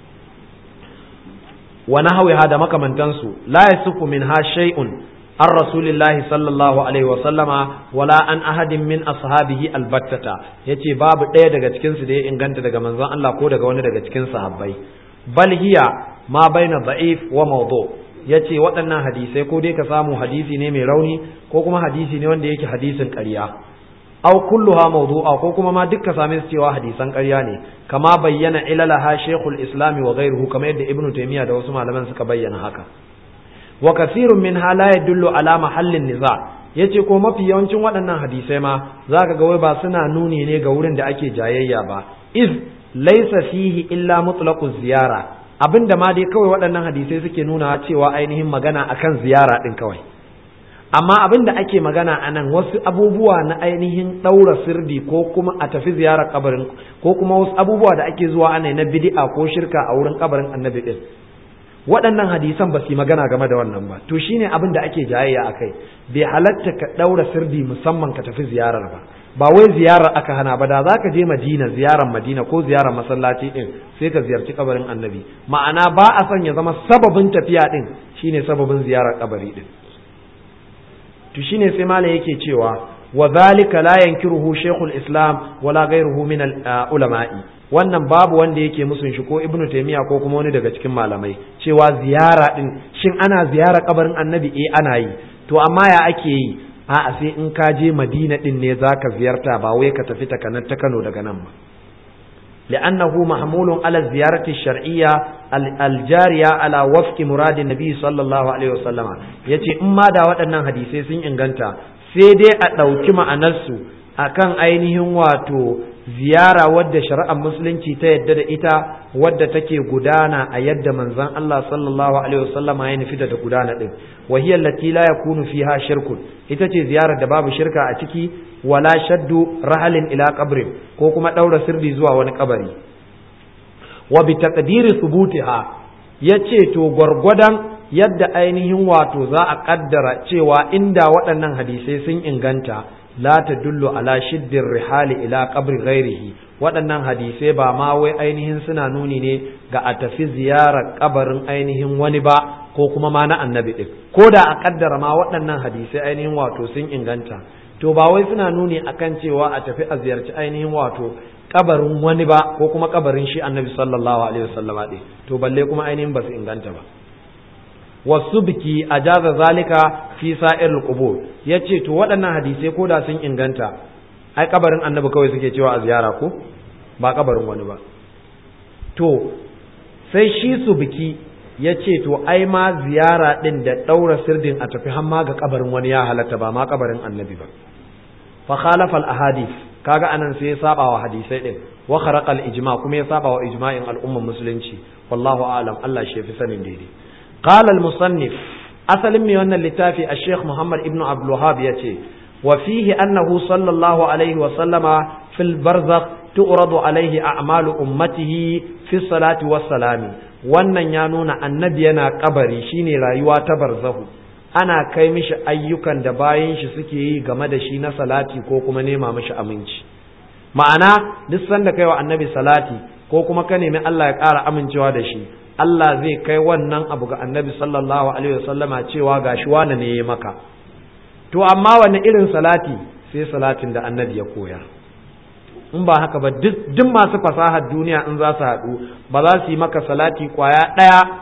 wa nahwiha da makamantansu la yasuku minha shay'un an rasulillahi sallallahu alaihi wasallama wala an ahadin min ashabihi albattata yace babu ɗaya daga cikin su da ya inganta daga manzon Allah ko daga wani daga cikin sahabbai bal hiya ma baina da'if wa mawdu yace waɗannan hadisai ko dai ka samu hadisi ne mai rauni ko kuma hadisi ne wanda yake hadisin ƙarya aw kulluha mawdu'a ko kuma ma dukka same su cewa hadisan ƙarya ne kama bayyana ilalaha shaykhul islam wa ghayruhu kamar yadda ibnu taymiya da wasu malaman suka bayyana haka wa kasirun minha la yadullu ala mahallin niza yace ko mafi yawancin waɗannan hadisai ma zaka ga wai ba suna nuni ne ga wurin da ake jayayya ba iz laysa fihi illa mutlaqu ziyara abinda ma dai kawai waɗannan hadisai suke nuna cewa ainihin magana akan ziyara din kawai amma abin da ake magana a nan wasu abubuwa na ainihin ɗaura sirdi ko kuma a tafi ziyarar kabarin ko kuma wasu abubuwa da ake zuwa ana na bid'a ko shirka a wurin kabarin annabi din waɗannan hadisan ba su yi magana game da wannan ba to shine abin da ake jayayya a kai bai halatta ka ɗaura sirdi musamman ka tafi ziyarar ba ba wai ziyarar aka hana ba da za ka je madina ziyarar madina ko ziyarar masallaci din sai ka ziyarci kabarin annabi ma'ana ba a son ya zama sababin tafiya din shine sababin ziyarar kabari din to shine sai malam yake cewa wa zalika la yankiruhu shaykhul islam wala ghayruhu min al ulama'i wannan babu wanda yake musun shi ko ibnu taymiya ko kuma wani daga cikin malamai cewa ziyara din shin ana ziyara kabarin annabi eh ana yi to amma ya ake yi a'a sai in ka je madina din ne zaka ziyarta ba wai ka tafi takanar ta Kano daga nan ba لأنه محمول على الزيارة الشرعية الجارية على وفق مراد النبي صلى الله عليه وسلم يتي إما دا waɗannan hadisai sun inganta sai dai a ɗauki ma'anarsu akan ainihin wato ziyara wadda shari'ar musulunci ta yadda da ita wadda take gudana a yadda manzon Allah sallallahu alaihi wasallama ya nufi da gudana din wa hiya allati la yakunu fiha shirkun ita ce ziyarar da babu shirka a ciki wala shaddu rahalin ila qabrin ko kuma daura sirri zuwa wani kabari wa bi taqdiri thubutiha yace to gwargwadon yadda ainihin wato za a kaddara cewa inda waɗannan hadisai sun inganta la tadullu ala shiddir rihali ila qabri ghairihi waɗannan hadisai ba ma wai ainihin suna nuni ne ga a tafi ziyarar kabarin ainihin wani ba ko kuma ma na annabi ɗin ko da a kaddara ma waɗannan hadisai ainihin wato sun inganta to ba wai suna nuni akan cewa a tafi a ziyarci ainihin wato kabarin wani ba ko kuma kabarin shi annabi sallallahu alaihi wasallama ɗin to balle kuma ainihin ba su inganta ba wasu biki a jaza zalika fi sa'ir qubur yace to waɗannan hadisai ko da sun inganta ai kabarin annabi kawai suke cewa a ziyara ko ba kabarin wani ba to sai shi su biki yace to ai ma ziyara din da daura sirdin a tafi hamma ga kabarin wani ya halatta ba ma kabarin annabi ba fa khalafa al ahadith kaga anan sai ya saba wa hadisai din wa kharaqa al ijma kuma ya saba wa ijma'in al'ummar musulunci wallahu a'lam Allah shi fi sanin daidai قال المصنف أصل من أن اللتافي الشيخ محمد ابن عبد الوهاب يتي وفيه أنه صلى الله عليه وسلم في البرزخ تعرض عليه أعمال أمته في الصلاة والسلام wannan ya nuna annabi yana kabari shine rayuwa ta barzahu ana kai mishi ayyukan da bayan shi suke yi game da shi na salati ko kuma nema mishi aminci ma'ana duk sanda kai wa annabi salati ko kuma ka nemi Allah ya ƙara amincewa da shi Allah zai kai wannan abu ga annabi sallallahu alaihi wasallama cewa gashi wane ne ya maka to amma wani irin salati sai salatin da annabi ya koya in ba haka ba duk masu fasahar duniya in za su haɗu ba za su yi maka salati kwaya ɗaya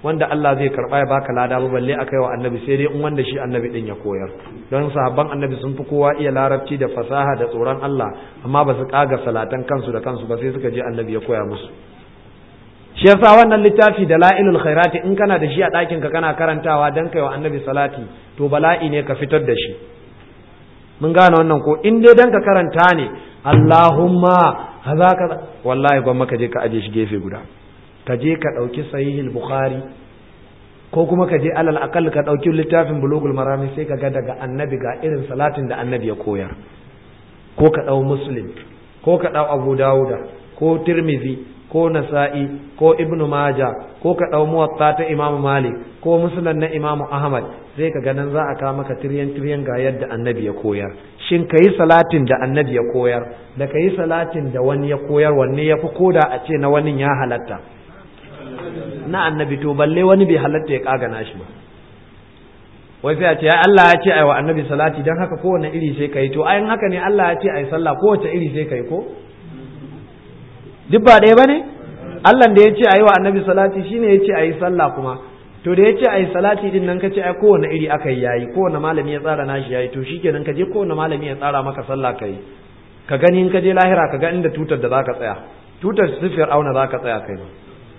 wanda Allah zai karba ya baka lada ba balle akai wa annabi sai dai in wanda shi annabi din ya koyar don sahabban annabi sun fi kowa iya larabci da fasaha da tsoron Allah amma ba su kaga salatan kansu da kansu ba sai suka je annabi ya koya musu shi yasa wannan littafi da la'ilul khairati in kana da shi a ɗakin ka kana karantawa dan kai wa annabi salati to bala'i ne ka fitar da shi mun gane wannan ko in dai dan ka karanta ne Allahumma haza kaza wallahi gwamma ka je ka aje shi gefe guda ka je ka ɗauki sahihul bukhari ko kuma ka je alal akal ka ɗauki littafin bulugul marami sai ka ga daga annabi ga irin salatin da annabi ya koyar ko ka ɗau muslim ko ka ɗau abu dawuda ko tirmizi ko nasa'i ko ibnu maja ko ka ɗau muwatta ta imamu malik ko musnad na imamu ahmad sai ka ga nan za a kawo maka tiryan tiryan ga yadda annabi ya koyar shin ka yi salatin da annabi ya koyar da ka yi salatin da wani ya koyar wanne ya fi koda a ce na wani ya halatta na annabi to balle wani bai halatta ya kagana shi ba wai sai a ce Allah ya ce ai wa annabi salati dan haka kowane iri sai kai to ayin haka ne Allah ya ce ai sallah kowace iri sai kai ko duk ba ɗaya bane Allah da ya ce ai wa annabi salati shine ya ce ai sallah kuma to da ya ce ai salati din nan ka ce ai kowane iri aka yi yayi kowane malami ya tsara nashi yayi to shikenan ka je kowane malami ya tsara maka sallah kai ka gani in ka je lahira ka ga inda tutar da zaka tsaya tutar sifir auna zaka tsaya kai ba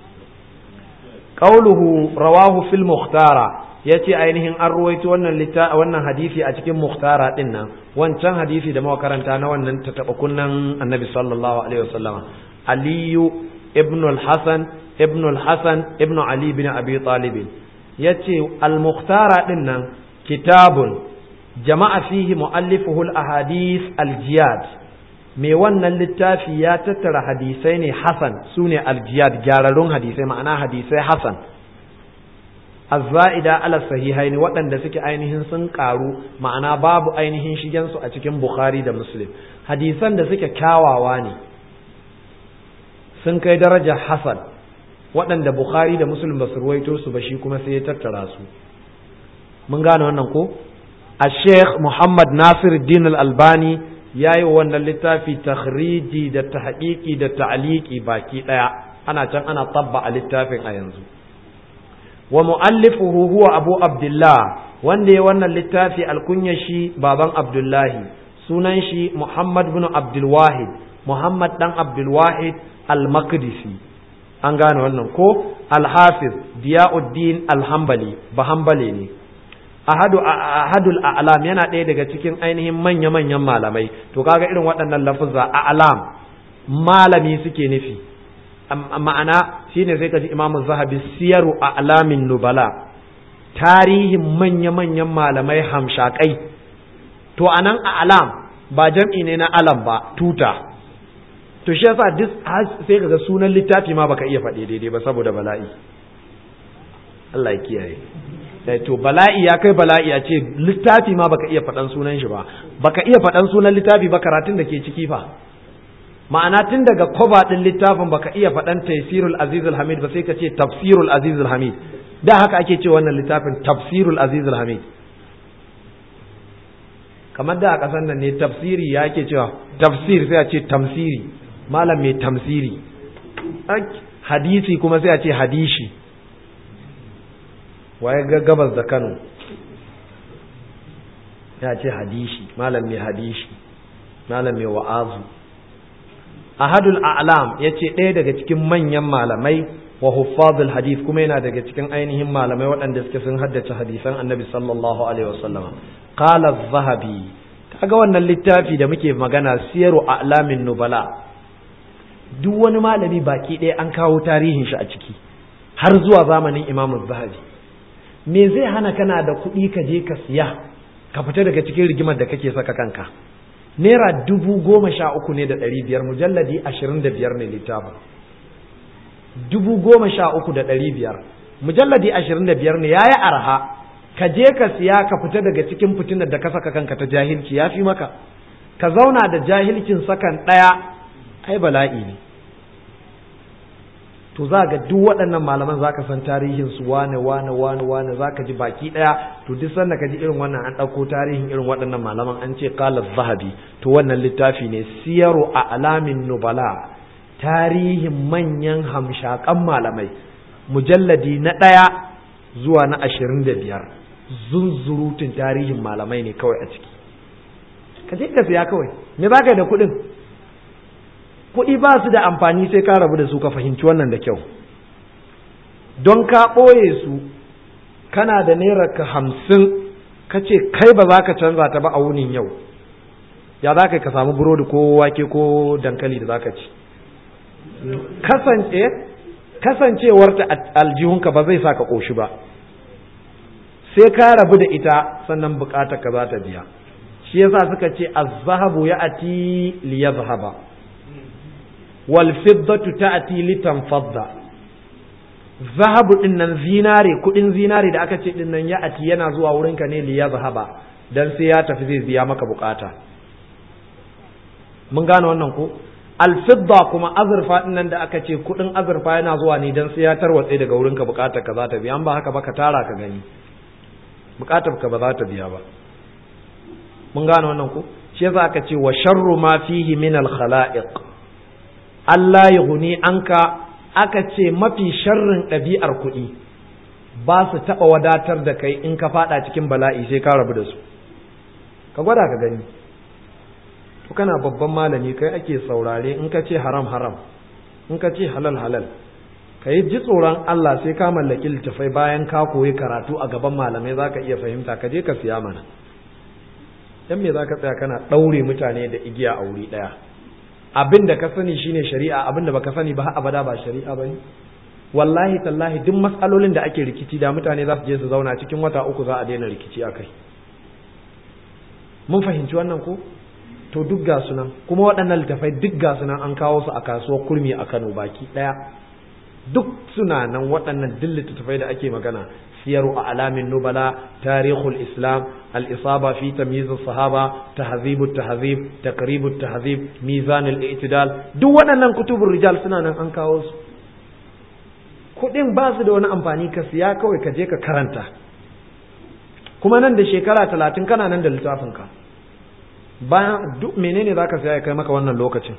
qauluhu rawahu fil mukhtara yace ainihin an ruwaito wannan litta wannan hadisi a cikin mukhtara din nan wancan hadisi da muka karanta na wannan tataba kunnan annabi sallallahu alaihi wasallama aliyu ibn al-hasan ibn al-hasan ibn ali bin abi talib yace al-mukhtara din nan kitabun jama'a fihi muallifuhu al-ahadith al-jiyad me wannan littafi ya tattara hadisai ne hasan su ne aljiyad gyararrun hadisai ma'ana hadisai hasan azza'ida ala sahihaini waɗanda suke ainihin sun ƙaru ma'ana babu ainihin shigensu a cikin bukhari da muslim hadisan da suke kyawawa ne sun kai darajar hasan waɗanda bukhari da muslim ba su ruwaito su ba shi kuma sai ya tattara su mun gane wannan ko a sheikh muhammad nasir din al-albani ya yi wa wannan littafi takhriji da tahqiqi da ta'liqi baki daya ana can ana tabba a littafin a yanzu wa muallifuhu huwa abu abdullah wanda ya wannan littafi alkunya shi baban abdullahi sunan shi muhammad bin abdul wahid muhammad dan abdul wahid al-maqdisi an gane wannan ko al-hafiz diyauddin al-hanbali ba hanbali ne ahadu ahadul a'lam yana ɗaya daga cikin ainihin manya-manyan malamai to kaga irin waɗannan lafuzza a'lam malami suke nufi ma'ana shine sai kaji imamu zahabi siyaru a'lamin nubala tarihin manya-manyan malamai hamshakai to anan a'lam ba jam'i ne na alam ba tuta to shi yasa duk sai kaga sunan littafi ma baka iya faɗi daidai ba saboda bala'i Allah ya kiyaye to bala'i ya kai bala'i a ce littafi ma baka iya faɗan sunan shi ba baka iya faɗan sunan littafi ba karatun da ke ciki fa ma'ana tun daga koba ɗin littafin baka iya faɗan tafsirul azizul hamid ba sai ka ce tafsirul azizul hamid da haka ake ce wannan littafin tafsirul azizul hamid kamar da a ƙasar nan ne tafsiri ya ke cewa tafsir sai a ce tamsiri malam mai tamsiri hadisi kuma sai a ce hadishi waye ga gabas da Kano ya ce hadishi malam mai hadishi malam mai wa'azu ahadul a'lam yace ɗaya daga cikin manyan malamai wa huffazul hadith kuma yana daga cikin ainihin malamai waɗanda suke sun haddace hadisan annabi sallallahu alaihi wasallama qala az-zahabi kaga wannan littafi da muke magana siyaru a'lamin nubala duk wani malami baki ɗaya an kawo tarihin shi a ciki har zuwa zamanin imamu zahabi me zai hana kana da kuɗi ka je ka siya ka fita daga cikin rigimar da kake saka kanka naira dubu goma sha uku ne da ɗari biyar mujalladi ashirin da biyar ne littafin dubu goma sha uku da ɗari biyar mujalladi ashirin da biyar ne ya yi arha ka je ka siya ka fita daga cikin fitinar da ka saka kanka ta jahilci ya fi maka ka zauna da jahilcin sakan ɗaya ai bala'i ne to za ga duk waɗannan malaman za ka san tarihin su wane wane wane wane za ka ji baki ɗaya to duk sanda ka ji irin wannan an ɗauko tarihin irin waɗannan malaman an ce qala zahabi to wannan littafi ne siyaru a alamin nubala tarihin manyan hamshakan malamai mujalladi na ɗaya zuwa na ashirin da biyar zunzurutun tarihin malamai ne kawai a ciki ka je ka siya kawai me za ka yi da kuɗin kuɗi ba su da amfani sai ka rabu da su ka fahimci wannan da kyau don ka ɓoye su kana da naira ka hamsin ka ce kai ba za ka canza ta ba a wunin yau ya za ka ka samu burodi ko wake ko dankali da za ka ci kasance kasancewarta aljihunka ba zai sa ka ƙoshi ba sai ka rabu da ita sannan bukatar ka za ta biya shi yasa suka ce az-zahabu ya'ti li yadhhaba wal fiddatu ta'ti li tanfadda zahabu din nan zinare kudin zinare da aka ce din nan ya'ti yana zuwa wurin ka ne li yadhhaba dan sai ya tafi zai biya maka bukata mun gane wannan ko alfidda kuma azurfa din nan da aka ce kudin azurfa yana zuwa ne dan sai ya tarwatse daga wurin ka bukatar ka za ta biya an ba haka ba ka tara ka gani bukatar ka ba za ta biya ba mun gane wannan ko shi yasa aka ce wa sharru ma fihi min al khalaiq Allah yughni anka aka ce mafi sharrin ɗabi'ar kuɗi ba su taɓa wadatar da kai in ka faɗa cikin bala'i sai ka rabu da su ka gwada ka gani to kana babban malami kai ake saurare in ka ce haram haram in ka ce halal halal ka yi ji tsoron Allah sai ka mallaki littafai bayan ka koyi karatu a gaban malamai za ka iya fahimta ka je ka siya mana dan me za ka tsaya kana ɗaure mutane da igiya a wuri ɗaya abin da ka sani shine shari'a abin da baka sani ba abada ba shari'a bane wallahi tallahi duk matsalolin da ake rikici da mutane za su je su zauna cikin wata uku za a daina rikici akai mun fahimci wannan ko to duk ga sunan kuma waɗannan littafai duk ga sunan an kawo su a kasuwar kurmi a Kano baki ɗaya duk suna nan waɗannan duk littattafai da ake magana siyaru a alamin nubala tarihul islam al-isaba fi tamyiz sahaba tahzibu tahzib taqribu tahzib mizan al-i'tidal duk waɗannan kutubur rijal suna nan an kawo su kuɗin ba su da wani amfani ka siya kawai ka je ka karanta kuma nan da shekara talatin kana nan da littafin ka bayan duk menene zaka siya ya kai maka wannan lokacin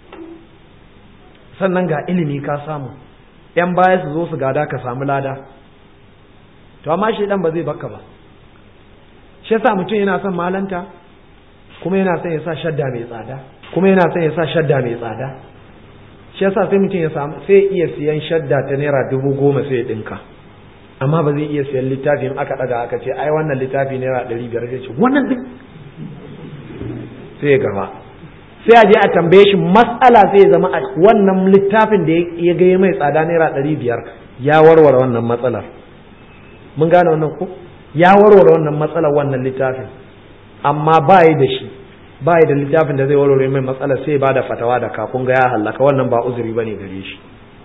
sannan ga ilimi ka samu yan baya su zo su gada ka samu lada to amma shi dan ba zai baka ba shi yasa mutum yana son malanta kuma yana son ya sa shadda mai tsada kuma yana son ya sa shadda mai tsada shi yasa sai mutum ya samu sai iya siyan shadda ta naira dubu goma sai ya dinka amma ba zai iya siyan littafin aka daga aka ce ai wannan littafi naira ɗari biyar sai ce wannan duk sai ya gaba sai a je a tambaye shi matsala sai ya zama wannan littafin da ya ga mai tsada naira ɗari biyar ya warware wannan matsalar mun gane wannan ko ya warware wannan matsalar wannan littafin amma ba yi da shi ba yi da littafin da zai warware mai matsalar sai ba da fatawa da kafin ga ya hallaka wannan ba uzuri bane gare shi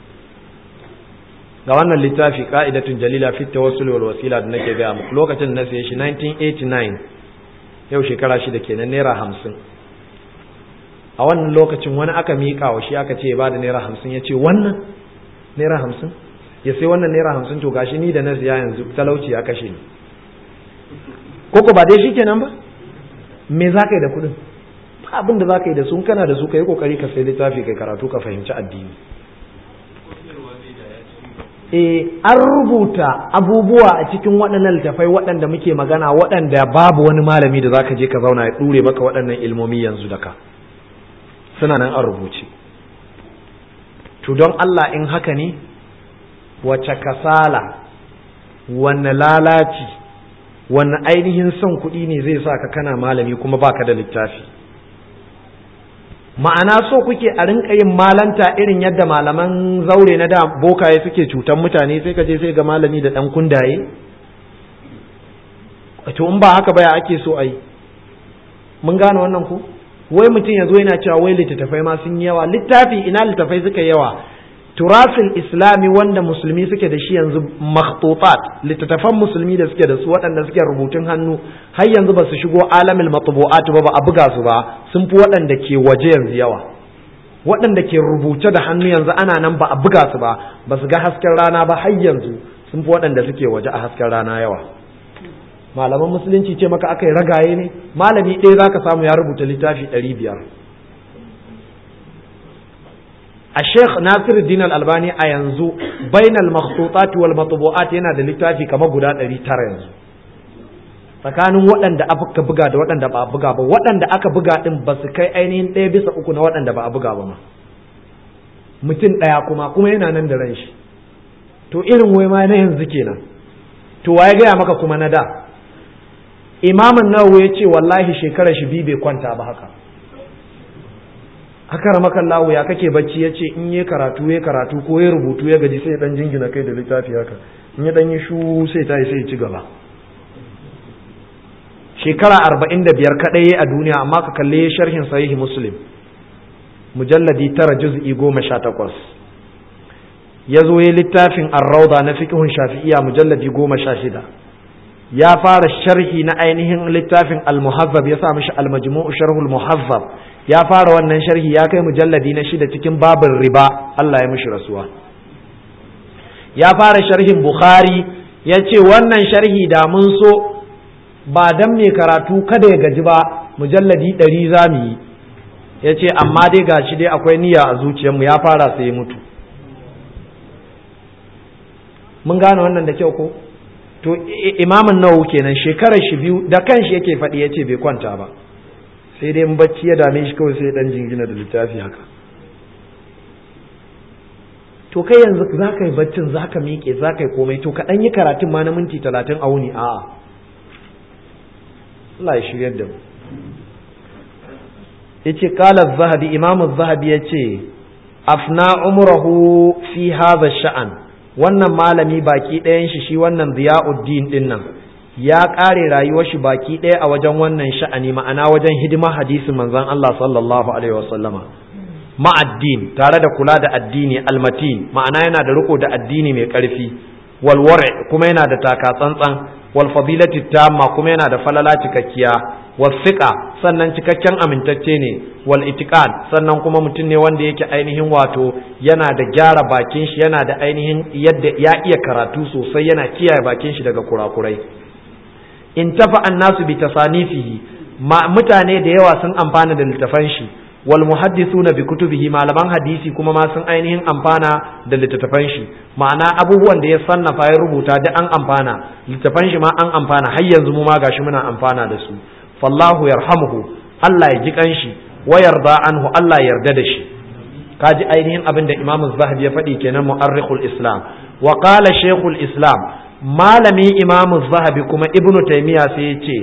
ga wannan littafi ka'idatun jalila fi tawassul wal wasila da nake ga muku lokacin na saye shi 1989 yau shekara shida kenan naira hamsin a wannan lokacin wani aka miƙa wa shi aka ce ya bada naira hamsin ya ce wannan naira hamsin ya sai wannan naira hamsin to gashi ni da na siya yanzu talauci ya kashe ni koko ba dai shi kenan ba me za ka yi da kuɗin ba abin da za ka yi da su kana da su ka yi kokari ka sai littafi kai karatu ka fahimci addini eh an rubuta abubuwa a cikin waɗannan littafai waɗanda muke magana waɗanda babu wani malami da zaka je ka zauna ya ɗure maka waɗannan ilmomi yanzu da ka suna nan an rubuce to don Allah in haka ne wace kasala wanne lalaci wanne ainihin son kuɗi ne zai sa ka kana malami kuma baka da littafi ma'ana so kuke a rinka yin malanta irin yadda malaman zaure na da bokaye suke cutan mutane sai ka je sai ga malami da ɗan kundaye to in ba haka baya ake so a yi mun gane wannan ku wai mutum ya zo yana cewa wai littattafai ma sun yi yawa littafi ina littattafai suka yawa turasil islami wanda musulmi suke da shi yanzu makhtutat littattafan musulmi da suke da su waɗanda suke rubutun hannu har yanzu ba su shigo alamil matbu'at ba ba a buga su ba sun fi waɗanda ke waje yanzu yawa waɗanda ke rubuce da hannu yanzu ana nan ba a buga su ba ba su ga hasken rana ba har yanzu sun fi waɗanda suke waje a hasken rana yawa malaman musulunci ce maka aka yi ragaye ne malami ɗaya za ka samu ya rubuta littafi ɗari biyar a sheikh nasiruddin al-albani a yanzu bainal makhtutat wal matbu'at yana da littafi kamar guda 900 yanzu tsakanin waɗanda aka buga da waɗanda ba a buga ba waɗanda aka buga din ba su kai ainihin ɗaya bisa uku na waɗanda ba a buga ba ma mutum ɗaya kuma kuma yana nan da ran shi to irin wai ma na yanzu kenan to waye gaya maka kuma na da imamin nawawi ya ce wallahi shekarar shi biyu bai kwanta ba haka haka ramakan lawo ya kake bacci ya ce in yi karatu ya karatu ko ya rubutu ya gaji sai ya dan jingina kai da littafi haka in ya dan yi shu sai ta yi sai ya ci gaba shekara arba'in da biyar kaɗai a duniya amma ka kalle sharhin sahihi muslim mujalladi tara juz'i goma sha takwas ya zo ya littafin arrauda na fiqhun shafi'iya mujalladi goma sha shida ya fara sharhi na ainihin littafin al-muhazzab ya sa mishi al-majmu'u sharhul muhazzab ya fara wannan sharhi ya kai mujalladi na shida cikin babin riba Allah ya mishi rasuwa ya fara sharhin bukhari ya ce wannan sharhi da mun so ba dan mai karatu kada ya gaji ba mujalladi ɗari za mu yi ya ce amma dai gashi dai akwai niyya a zuciyarmu ya fara sai ya mutu mun gane wannan da kyau ko to imamin nawawi kenan shekarar shi biyu da kanshi yake faɗi ya ce bai kwanta ba sai dai in bacci ya dame shi kawai sai dan jingina da littafi haka to kai yanzu za ka yi baccin za ka miƙe za ka yi komai to ka ɗan yi karatun ma na minti talatin a wuni a'a Allah ya shiryar da mu ya ce kala zahabi imamu zahabi ya ce afna umrahu fi hadha sha'an wannan malami baki ɗayan shi shi wannan ziya'uddin din nan ya ƙare rayuwar shi baki ɗaya a wajen wannan sha'ani ma'ana wajen hidima hadisin manzon Allah sallallahu alaihi wasallama ma'addin tare da kula da addini almatin ma'ana yana da riko da addini mai ƙarfi walware kuma yana da taka tsantsan wal fadilati tamma kuma yana da falala cikakkiya wasiqa sannan cikakken amintacce ne wal itiqad sannan kuma mutum ne wanda yake ainihin wato yana da gyara bakin shi yana da ainihin yadda ya iya karatu sosai yana kiyaye bakin shi daga kurakurai in tafa annasu bi tasanifihi mutane da yawa sun amfana da littafan shi wal muhaddisuna bi kutubihi malaman hadisi kuma ma sun ainihin amfana da littattafan shi ma'ana abubuwan da ya sannafa ya rubuta da an amfana littattafan shi ma an amfana har yanzu mu ma gashi muna amfana da su fallahu yarhamuhu Allah ya ji kanshi wa yarda anhu Allah ya yarda da shi kaji ainihin abin da Imam Zahabi ya faɗi kenan mu'arrikhul Islam wa qala Sheikhul Islam malami Imam Zahabi kuma Ibn Taymiyyah sai ya ce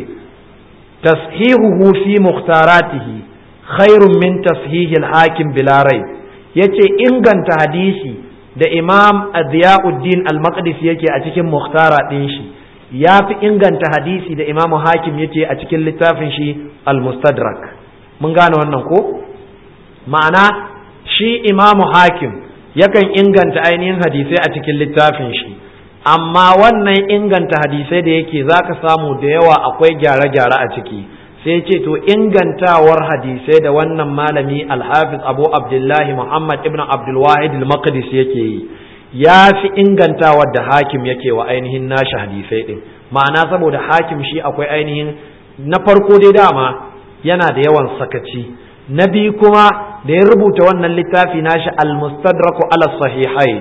tashihuhu fi mukhtaratihi khairun min tashihil hakim bila rai yace inganta hadisi da imam adiyauddin al-maqdisi yake a cikin muhtara din shi ya fi inganta hadisi da imam hakim yake a cikin littafin shi al-mustadrak mun gane wannan ko ma'ana shi imam hakim yakan inganta ainihin hadisai a cikin littafin shi amma wannan inganta hadisai da yake zaka samu da yawa akwai gyare-gyare a ciki sai ce to ingantawar hadisai da wannan malami alhafiz abu abdullahi muhammad ibn abdulwahid al-maqdis yake yi ya fi ingantawar da hakim yake wa ainihin nashi hadisai din ma'ana saboda hakim shi akwai ainihin na farko dai dama yana da yawan sakaci na biyu kuma da ya rubuta wannan littafi nashi al-mustadraku ala sahihain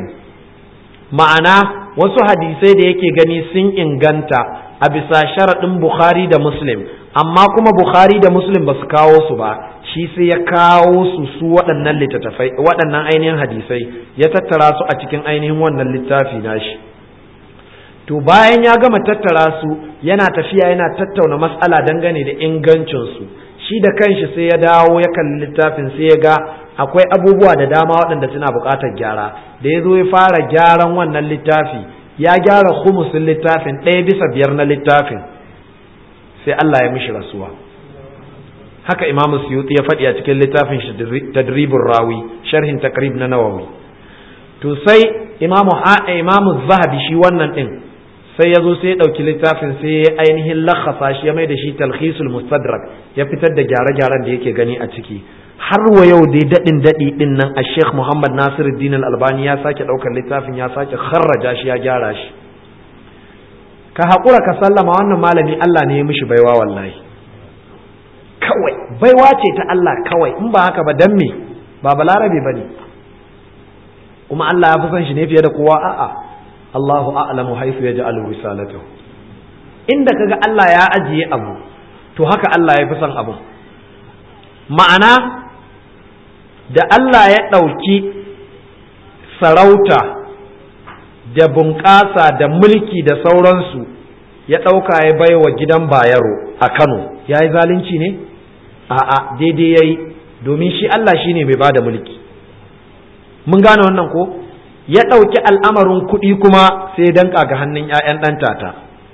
ma'ana wasu hadisai da yake gani sun inganta a bisa sharaɗin bukhari da muslim amma kuma bukhari da muslim ba su kawo su ba shi sai ya kawo su su waɗannan littattafai waɗannan ainihin hadisai ya tattara su a cikin ainihin wannan littafi nashi to bayan ya gama tattara su yana tafiya yana tattauna matsala dangane da ingancinsu shi da kanshi sai ya dawo ya kalli littafin sai ya ga akwai abubuwa da dama waɗanda suna buƙatar gyara da ya zo ya fara gyaran wannan littafi ya gyara humusin littafin ɗaya bisa biyar na littafin sai Allah ya mishi rasuwa haka Imam Suyuti ya faɗi a cikin littafin shi Tadribur Rawi sharhin takrib na Nawawi to sai Imam Imam Zahabi shi wannan din sai ya zo sai ya ɗauki littafin sai ya ainihin lakhasa shi ya mai da shi talhisul mustadrak ya fitar da gyare-gyaren da yake gani a ciki har wa yau dai daɗin daɗi ɗin nan a Sheikh Muhammad Nasiruddin Al-Albani ya sake ɗaukar littafin ya sake kharraja shi ya gyara shi ka haƙura ka sallama wannan malami Allah ne ya mishi baiwa wallahi kawai baiwa ce ta Allah kawai in ba haka ba dan me ba balarabe bane kuma Allah ya fi son shi ne fiye da kowa a'a Allahu a'lamu haythu yaj'alu risalatahu inda kaga Allah ya ajiye abu to haka Allah ya fi son abu ma'ana da Allah ya ɗauki sarauta da bunƙasa da mulki da sauransu ya ɗauka ya bai wa gidan bayero a Kano ya yi zalunci ne? A'a daidai ya yi domin shi Allah shi ne mai ba da mulki. Mun gane wannan ko? Ya ɗauki al'amarin kuɗi kuma sai danka ga hannun ‘ya'yan ɗan tata.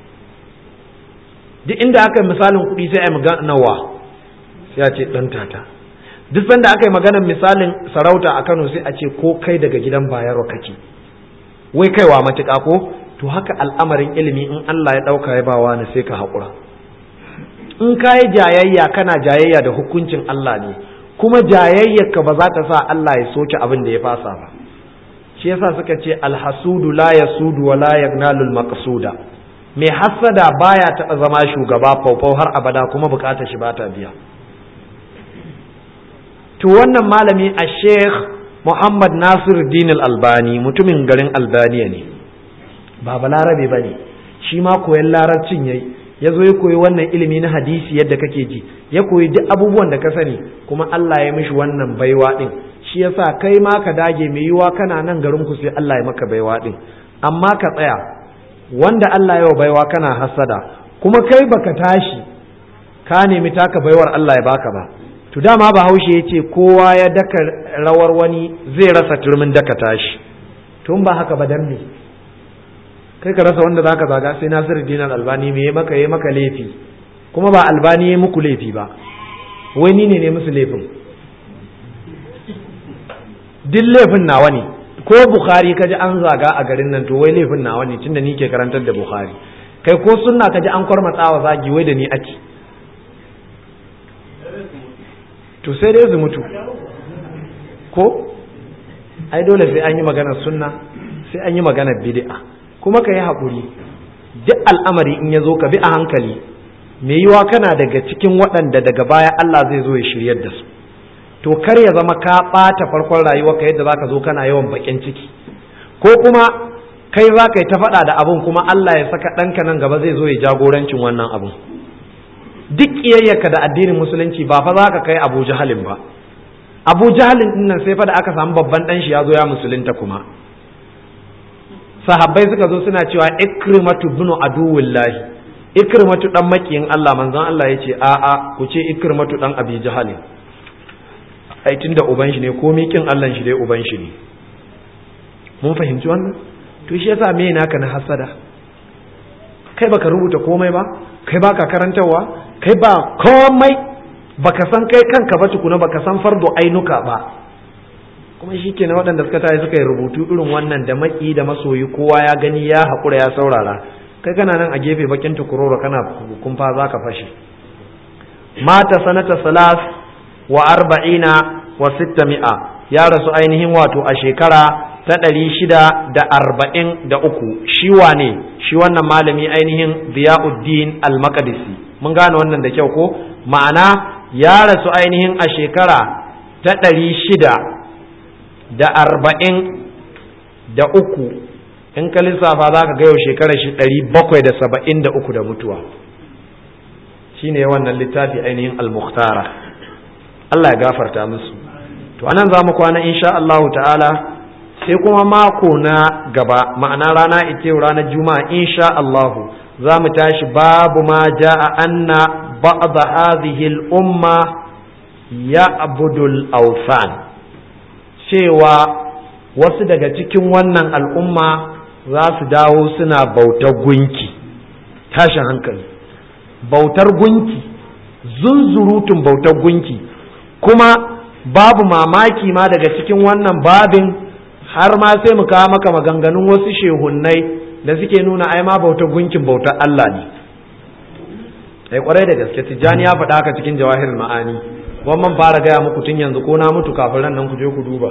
Duk inda aka yi misalin kuɗi sai a yi magana nawa sai a ce ɗan tata. Duk sanda aka yi maganar misalin sarauta a Kano sai a ce ko kai daga gidan bayero kake. Wai kaiwa matuƙa ko? to haka al'amarin ilimi in Allah ya ɗauka ya bawa ni sai ka haƙura in ka yi jayayya kana jayayya da hukuncin Allah ne kuma jayayyarka ba za ta sa Allah ya soke abin da ya fasa ba shi yasa suka ce alhasudu la yasudu wa la yagnalul maqsuda mai hassada baya taɓa zama shugaba faufau har abada kuma bukatar shi bata biya to wannan malami a sheikh Muhammad Nasir Din albani mutumin garin Albaniya ne ba balarabe ba ne shi ma koyan larabcin yayi ya zo ya koyi wannan ilimi na hadisi yadda kake ji ya koyi duk abubuwan da ka sani kuma Allah ya mishi wannan baiwa din shi yasa kai ma ka dage mai yiwa kana nan garin ku sai Allah ya maka baiwa din amma ka tsaya wanda Allah ya baiwa kana hasada kuma kai baka tashi ka nemi taka baiwar Allah ya baka ba to dama bahaushe ya ce kowa ya daka rawar wani zai rasa turmin daka tashi tun ba haka ba dan me kai ka rasa wanda zaka zaga sai Nasiru Dinar Albani me maka yi maka laifi kuma ba Albani ya muku laifi ba wai ni ne ne musu laifin duk laifin nawa ne ko Bukhari kaji an zaga a garin nan to wai laifin nawa ne tunda ni ke karantar da Bukhari kai ko sunna kaji an kwarmatsawa zagi wai da ni ake to sai dai su mutu ko ai dole sai an yi maganar sunna sai an yi maganar bid'a kuma ka yi haƙuri duk al'amari in ya zo ka bi a hankali mai yiwa kana daga cikin waɗanda daga baya Allah zai zo ya shiryar da su to kar ya zama ka ɓata farkon rayuwarka yadda za ka zo kana yawan baƙin ciki ko kuma kai za ka yi ta faɗa da abin kuma Allah ya saka ɗanka nan gaba zai zo ya jagorancin wannan abin duk ƙiyayyarka da addinin musulunci ba fa za ka kai abu jahalin ba abu jahalin ɗin nan sai fa da aka samu babban ɗan shi ya zo ya musulunta kuma sahabbai suka zo suna cewa ikrimatu bunu aduwillahi ikrimatu dan makiyin Allah manzon Allah ya ce a'a ku ce ikrimatu dan abi jahalin ai tunda uban shi ne ko mikin Allah shi dai uban shi ne mun fahimci wannan to shi yasa me naka na hasada kai baka rubuta komai ba kai baka karantarwa kai ba komai baka san kai kanka ba tukuna baka san fardo ainuka ba kuma shi ke na waɗanda suka tayi suka yi rubutu irin wannan da maki da masoyi kowa ya gani ya haƙura ya saurara kai kana nan a gefe bakin tukuroro kana kumfa za ka fashe mata sanata salas wa arba'ina wa sitta mi'a ya rasu ainihin wato a shekara ta ɗari shida da arba'in da uku shi wane shi wannan malami ainihin ziya'uddin al-maqdisi mun gane wannan da kyau ko ma'ana ya rasu ainihin a shekara ta ɗari shida da arba'in da uku in ka lissafa za ka yau shekarar shi ɗari bakwai da saba'in da uku da mutuwa shi ne wannan littafi ainihin al-mukhtara Allah ya gafarta musu to anan za mu kwana insha Allahu ta'ala sai kuma mako na gaba ma'ana rana ita ranar juma'a insha Allahu za mu tashi babu ma ja'a anna ba'd hadhihi al-umma ya'budu al-awthan cewa wasu daga cikin wannan al'umma za su dawo suna bautar gunki tashin hankali bautar gunki zunzurutun bautar gunki kuma babu mamaki ma daga cikin wannan babin har ma sai mu kawo maka maganganun wasu shehunnai da suke nuna ai ma bautar gunkin bautar Allah ne ai kwarai da gaske tijjani ya faɗa haka cikin jawahirul ma'ani wannan fara gaya muku tun yanzu ko na mutu kafin ran nan ku je ku duba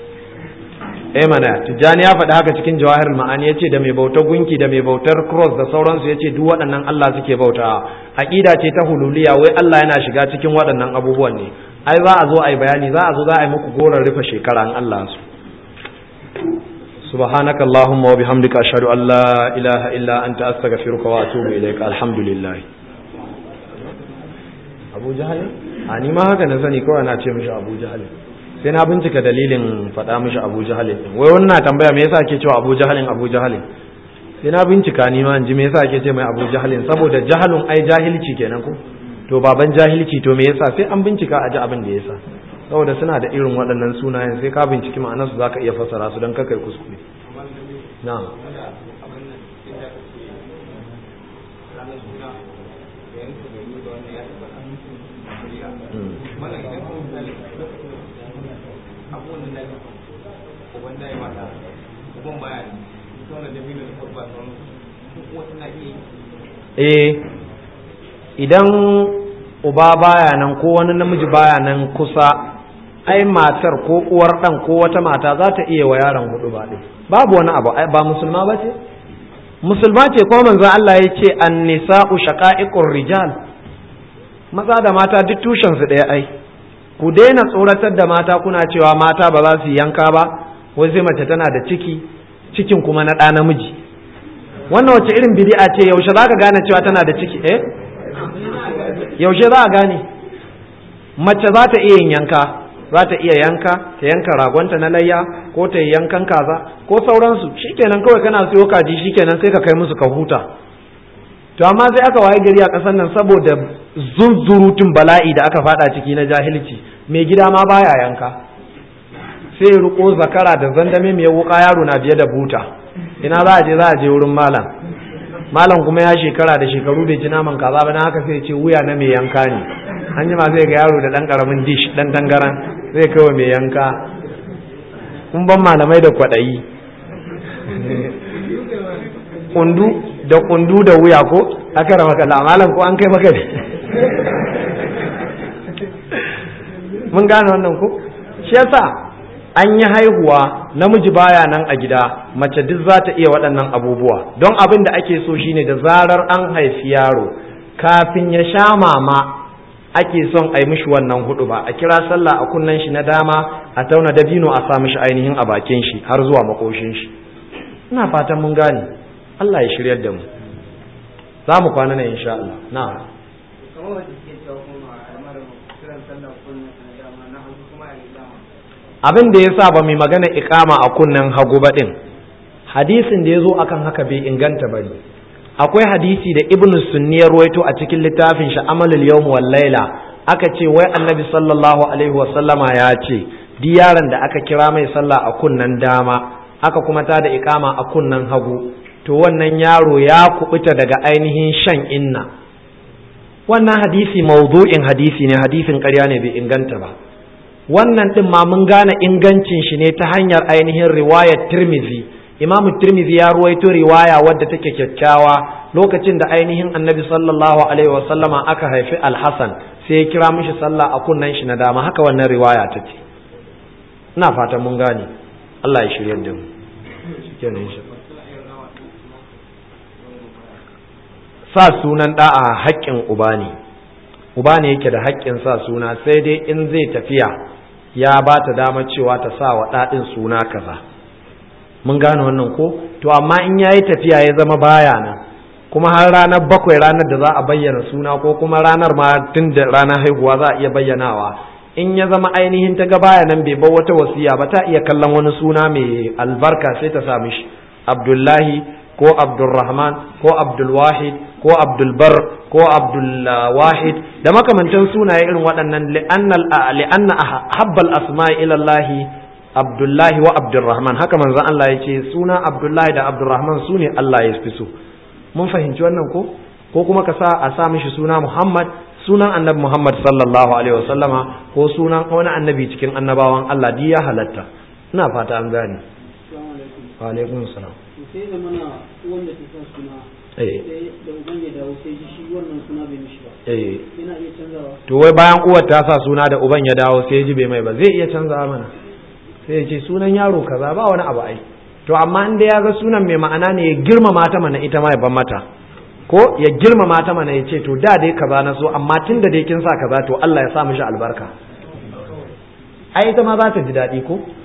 eh mana tijjani ya faɗi haka cikin jawahir ma'ani yace da mai bautar gunki da mai bautar cross da sauransu yace duk waɗannan Allah suke bauta aqida ce ta hululiya wai Allah yana shiga cikin waɗannan abubuwan ne ai za a zo ai bayani za a zo za a yi muku goron rufe shekara in Allah su subhanakallahumma wa bihamdika ashhadu an la ilaha illa anta astaghfiruka wa atubu ilaika alhamdulillah abu jahal a ni ma haka na sani kawai na ce mishi abu jahal sai na bincika dalilin faɗa mishi abu jahal wai wannan tambaya me yasa ake cewa abu jahalin abu jahalin sai na bincika ni ma in ji me yasa ake ce mai abu jahalin saboda jahalun ai jahilci kenan ko to baban jahilci to me yasa sai an bincika a ji abin da yasa saboda suna da irin waɗannan sunayen sai ka binciki ma'anarsu zaka iya fassara su don kakai kuskure na'am eh idan uba baya nan ko wani namiji baya nan kusa ai matar ko uwar dan ko wata mata za ta iya wa yaron hudu ba ɗin babu wani abu ba musulma ba ce musulma ce ko manzon Allah ya ce an-nisa'u shaqa'iqur rijal maza da mata duk tushen su ɗaya ai ku daina tsoratar da mata kuna cewa mata ba za su yanka ba wai sai mace tana da ciki cikin kuma na ɗa namiji wannan wace irin bid'a ce yaushe za ka gane cewa tana da ciki eh yaushe za a gane mace za ta iya yin yanka za ta iya yanka ta yanka ragonta na layya ko ta yi yankan kaza ko sauransu shikenan kawai kana siyo kaji shikenan sai ka kai musu ka huta to amma sai aka waye gari a ƙasar nan saboda zunzurutun bala'i da aka fada ciki na jahilci mai gida ma baya yanka sai ya riko zakara da zandame mai wuka yaro na biye da buta ina za a je za a je wurin malam malam kuma ya shekara da shekaru bai ci naman kaza ba na haka sai ce wuya na mai yanka ne an jima zai ga yaro da dan karamin dish dan tangaran zai kai wa mai yanka kun ban malamai da kwaɗayi kundu da kundu da wuya ko aka rama kalla malam ko an kai maka ne mun gane wannan ko shi yasa an yi haihuwa namiji baya nan a gida mace duk za ta iya waɗannan abubuwa don abin da ake so shine da zarar an haifi yaro kafin ya sha mama ake son a yi mishi wannan hudu ba a kira sallah a kunnen shi na dama a tauna dabino a sa mishi ainihin a bakin shi har zuwa makoshin shi ina fatan mun gane Allah ya shiryar da mu za mu kwana ne insha Allah na'am abin da ya sa ba mai magana ikama a kunnen hagu ba din hadisin da ya zo akan haka bai inganta ba ne akwai hadisi da ibnu sunni ya ruwaito a cikin littafin shi amalul yawm wal laila aka ce wai annabi sallallahu alaihi wa sallama ya ce di yaron da aka kira mai sallah a kunnen dama aka kuma ta da ikama a kunnen hagu to wannan yaro ya kubuta daga ainihin shan inna wannan hadisi mawdu'in hadisi ne hadisin ƙarya ne bai inganta ba wannan din ma mun gane ingancin shi ne ta hanyar ainihin riwayar tirmizi imamu tirmizi ya ruwaito riwaya wadda take kyakkyawa lokacin da ainihin annabi sallallahu alaihi wasallama aka haifi alhassan sai ya kira mishi sallah a kunnen shi na dama haka wannan riwaya ta ce ina fatan mun gane Allah ya shiryar da mu sa sunan da a haƙƙin uba ne uba ne yake da haƙƙin sa suna sai dai in zai tafiya ya ba ta dama cewa ta sa wa ɗaɗin suna kaza mun gane wannan ko to amma in yayi tafiya ya zama baya nan kuma har ranar bakwai ranar da za a bayyana suna ko kuma ranar ma tun da ranar haihuwa za a iya bayyanawa in ya zama ainihin ta ga baya nan bai bar wata wasiya ba ta iya kallon wani suna mai albarka sai ta sa mishi abdullahi ko abdulrahman ko abdulwahid ko abdulbar ko abdulwahid da makamantan sunaye irin waɗannan li'anna habbal asma'i ilallahi abdullahi wa abdulrahman haka manzon Allah ya ce suna abdullahi da abdulrahman su ne Allah ya fi so mun fahimci wannan ko ko kuma ka sa a sa mishi suna muhammad sunan annabi muhammad sallallahu alaihi wasallama ko sunan wani annabi cikin annabawan Allah di ya halatta ina fata an gane wa alaikum salam sai da mana wanda ta sa suna da uban ya dawo sai ji shi wannan suna bai mishi ba yana iya canzawa to wai bayan uwar ta sa suna da uban ya dawo sai ji bai mai ba zai iya canzawa mana sai ya ce sunan yaro kaza ba wani abu ai to amma in da ya ga sunan mai ma'ana ne ya girmama ta mana ita ma ya ban mata ko ya girmama ta mana ya ce to da dai kaza na so amma tun da dai kin sa kaza to Allah ya sa mishi albarka ai ita ma za ta ji daɗi ko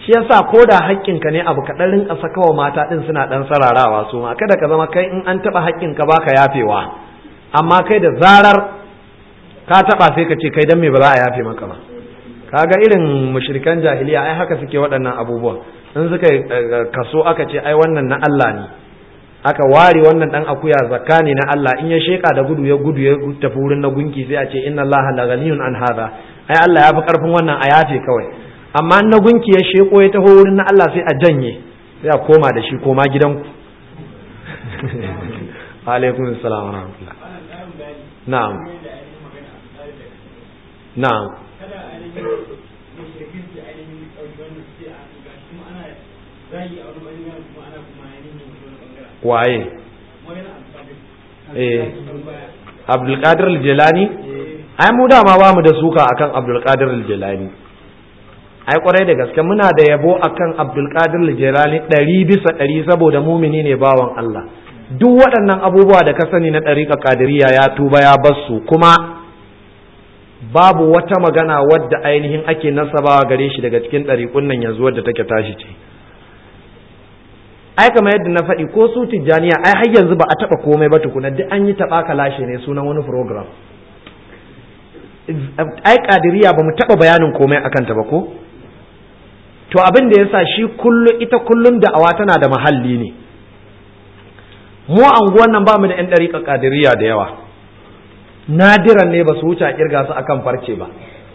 shi yasa ko da haƙƙinka ne abu kaɗan rinka sakawa mata ɗin suna ɗan sararawa su ma kada ka zama kai in an taɓa haƙƙinka baka yafewa amma kai da zarar ka taɓa sai ka ce kai dan me ba za a yafe maka ba kaga irin mushrikan jahiliya ai haka suke waɗannan abubuwa in suka kaso aka ce ai wannan na Allah ne aka ware wannan dan akuya zakka ne na Allah in ya sheka da gudu ya gudu ya tafi wurin na gunki sai a ce inna Allah la ghaniyun an hadha ai Allah ya fi karfin wannan a yafe kawai amma na gunki ya sheko ya taho wurin na Allah sai a janye sai a koma da shi koma gidanku alaikum assalam wa rahmatullah na'am na'am waye eh abdulkadir al-jilani ai mu dama ba mu da suka akan abdulkadir al-jilani ai kwarai da gaske muna da yabo akan abdulkadir al-jilani ɗari bisa ɗari saboda mumini ne bawan Allah duk waɗannan abubuwa da ka sani na ɗariƙa kadiriya ya tuba ya basu kuma babu wata magana wadda ainihin ake nasabawa gare shi daga cikin ɗariƙun nan yanzu wadda take tashi ce ai kamar yadda na faɗi ko su tijjaniya ai har yanzu ba a taɓa komai ba tukuna duk an yi taɓa kalashe ne sunan wani program ai kadiriya ba mu taɓa bayanin komai akan ta ba ko to abin da yasa shi kullum ita kullum da'awa tana da mahalli ne mu anguwan nan ba mu da yan ɗariƙa kadiriya da yawa nadiran ne ba su wuce a kirga su akan farce ba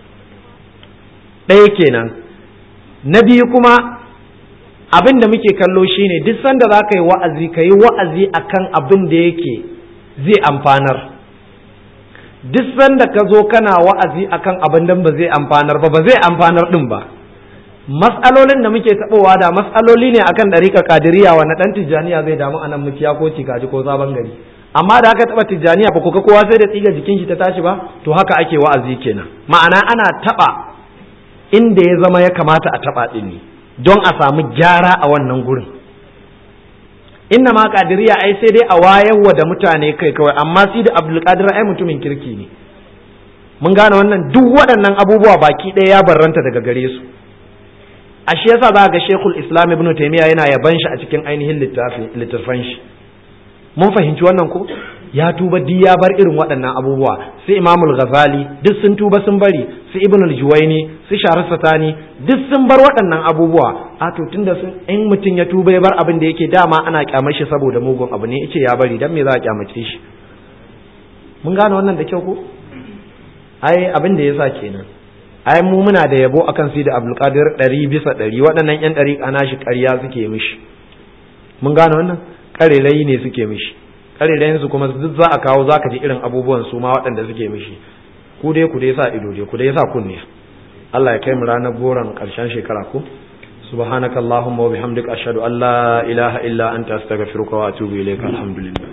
ɗaya kenan na biyu kuma abin da muke kallo shine duk sanda za ka yi wa'azi ka yi wa'azi akan abin da yake zai amfanar duk sanda ka zo kana wa'azi akan abin da ba zai amfanar ba ba zai amfanar din ba mas'alolin da muke tabowa da mas'aloli ne akan ɗarika kadiriya wa na ɗan tijjaniya zai damu anan mukiya ko cikaji ko sabon gari amma da aka taɓa tijjaniya ba kuka kowa sai da tsiga jikin shi ta tashi ba to haka ake wa'azi kenan ma'ana ana taɓa inda ya zama ya kamata a taɓa ɗin ne don a samu gyara a wannan gurin inna ma kadiriya ai sai dai a wayarwa da mutane kai kawai amma si da abdulkadir ai mutumin kirki ne mun gane wannan duk waɗannan abubuwa baki ɗaya ya barranta daga gare su a shi yasa za ga shekul islam ibn taimiyya yana yaban shi a cikin ainihin littafan shi mun fahimci wannan ko ya tuba duk ya bar irin waɗannan abubuwa su imamul ghazali duk sun tuba sun bari su ibn al-juwaini su sharar satani duk sun bar waɗannan abubuwa a to tunda sun in mutum ya tuba ya bar abin da yake dama ana kyamar shi saboda mugun abu ne yace ya bari dan me za a kyamace shi mun gane wannan da kyau ko ai abin da yasa kenan ai mu muna da yabo akan sai da abdulkadir ɗari bisa ɗari waɗannan yan ɗari ana shi ƙarya suke mishi mun gane wannan ƙarerayi ne suke mishi ƙarerayin su kuma duk za a kawo za ka ji irin abubuwan su ma waɗanda suke mishi ku dai ku dai sa ido dai ku dai sa kunne Allah ya kai mu ranar goron ƙarshen shekara ko subhanakallahumma wa bihamdika ashhadu an la ilaha illa anta astaghfiruka wa atubu ilayka alhamdulillah